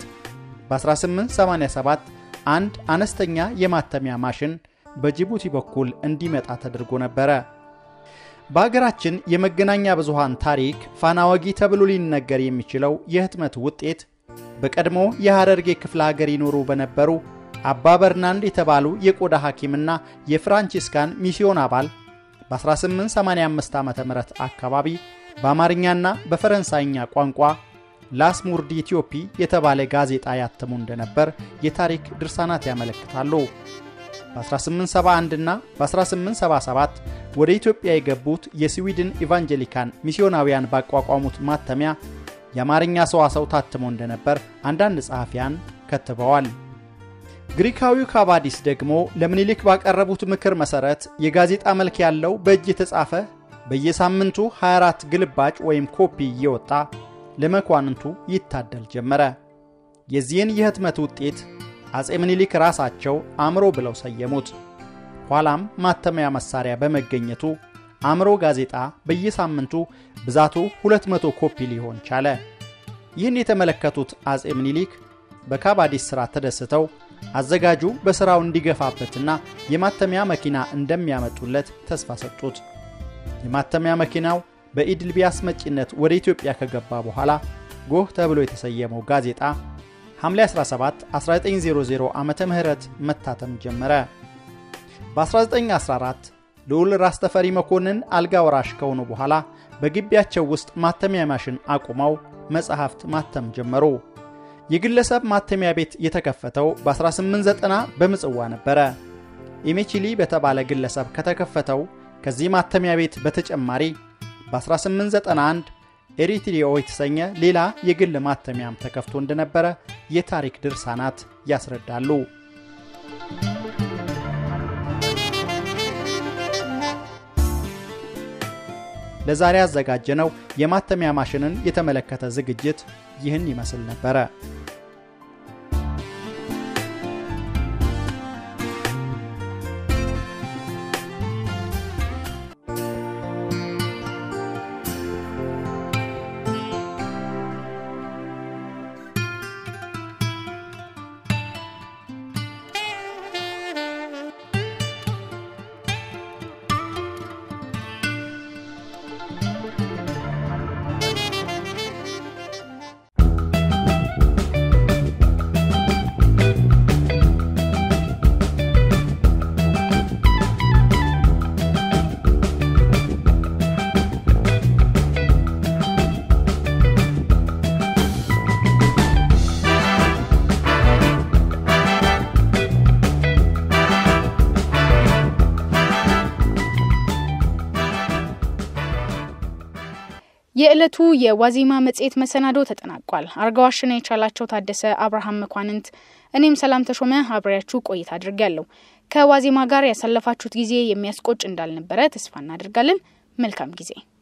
በ1887 አንድ አነስተኛ የማተሚያ ማሽን በጅቡቲ በኩል እንዲመጣ ተደርጎ ነበረ። በአገራችን የመገናኛ ብዙሃን ታሪክ ፋና ወጊ ተብሎ ሊነገር የሚችለው የህትመት ውጤት በቀድሞ የሐረርጌ ክፍለ ሀገር ይኖሩ በነበሩ አባ በርናንድ የተባሉ የቆዳ ሐኪምና የፍራንቺስካን ሚስዮን አባል በ1885 ዓ ም አካባቢ በአማርኛና በፈረንሳይኛ ቋንቋ ላስሙርዲ ኢትዮፒ የተባለ ጋዜጣ ያተሙ እንደነበር የታሪክ ድርሳናት ያመለክታሉ። በ1871 እና በ1877 ወደ ኢትዮጵያ የገቡት የስዊድን ኢቫንጀሊካን ሚስዮናውያን ባቋቋሙት ማተሚያ የአማርኛ ሰዋሰው ታትሞ እንደነበር አንዳንድ ጸሐፊያን ከትበዋል። ግሪካዊው ካባዲስ ደግሞ ለምኒልክ ባቀረቡት ምክር መሠረት የጋዜጣ መልክ ያለው በእጅ የተጻፈ በየሳምንቱ 24 ግልባጭ ወይም ኮፒ እየወጣ ለመኳንንቱ ይታደል ጀመረ። የዚህን የህትመት ውጤት አፄ ምኒልክ ራሳቸው አእምሮ ብለው ሰየሙት። ኋላም ማተሚያ መሳሪያ በመገኘቱ አእምሮ ጋዜጣ በየሳምንቱ ብዛቱ 200 ኮፒ ሊሆን ቻለ። ይህን የተመለከቱት አፄ ምኒልክ በካባዲስ ሥራ ተደስተው አዘጋጁ በሥራው እንዲገፋበትና የማተሚያ መኪና እንደሚያመጡለት ተስፋ ሰጡት። የማተሚያ መኪናው በኢድልቢ አስመጪነት ወደ ኢትዮጵያ ከገባ በኋላ ጎህ ተብሎ የተሰየመው ጋዜጣ ሐምሌ 17 1900 ዓ ም መታተም ጀመረ። በ1914 ልዑል ራስ ተፈሪ መኮንን አልጋ ወራሽ ከሆኑ በኋላ በግቢያቸው ውስጥ ማተሚያ ማሽን አቁመው መጽሐፍት ማተም ጀመሩ። የግለሰብ ማተሚያ ቤት የተከፈተው በ1890 በምጽዋ ነበረ። ኢሜቺሊ በተባለ ግለሰብ ከተከፈተው ከዚህ ማተሚያ ቤት በተጨማሪ በ1891 ኤሪትሪኦ የተሰኘ ሌላ የግል ማተሚያም ተከፍቶ እንደነበረ የታሪክ ድርሳናት ያስረዳሉ። ለዛሬ ያዘጋጀነው የማተሚያ ማሽንን የተመለከተ ዝግጅት ይህን ይመስል ነበረ። የዕለቱ የዋዜማ መጽሔት መሰናዶ ተጠናቋል። አርጋዋሽና የቻላቸው ታደሰ፣ አብርሃም መኳንንት፣ እኔም ሰላም ተሾመ አብሬያችሁ ቆይታ አድርጋለሁ። ከዋዜማ ጋር ያሳለፋችሁት ጊዜ የሚያስቆጭ እንዳልነበረ ተስፋ እናደርጋለን። መልካም ጊዜ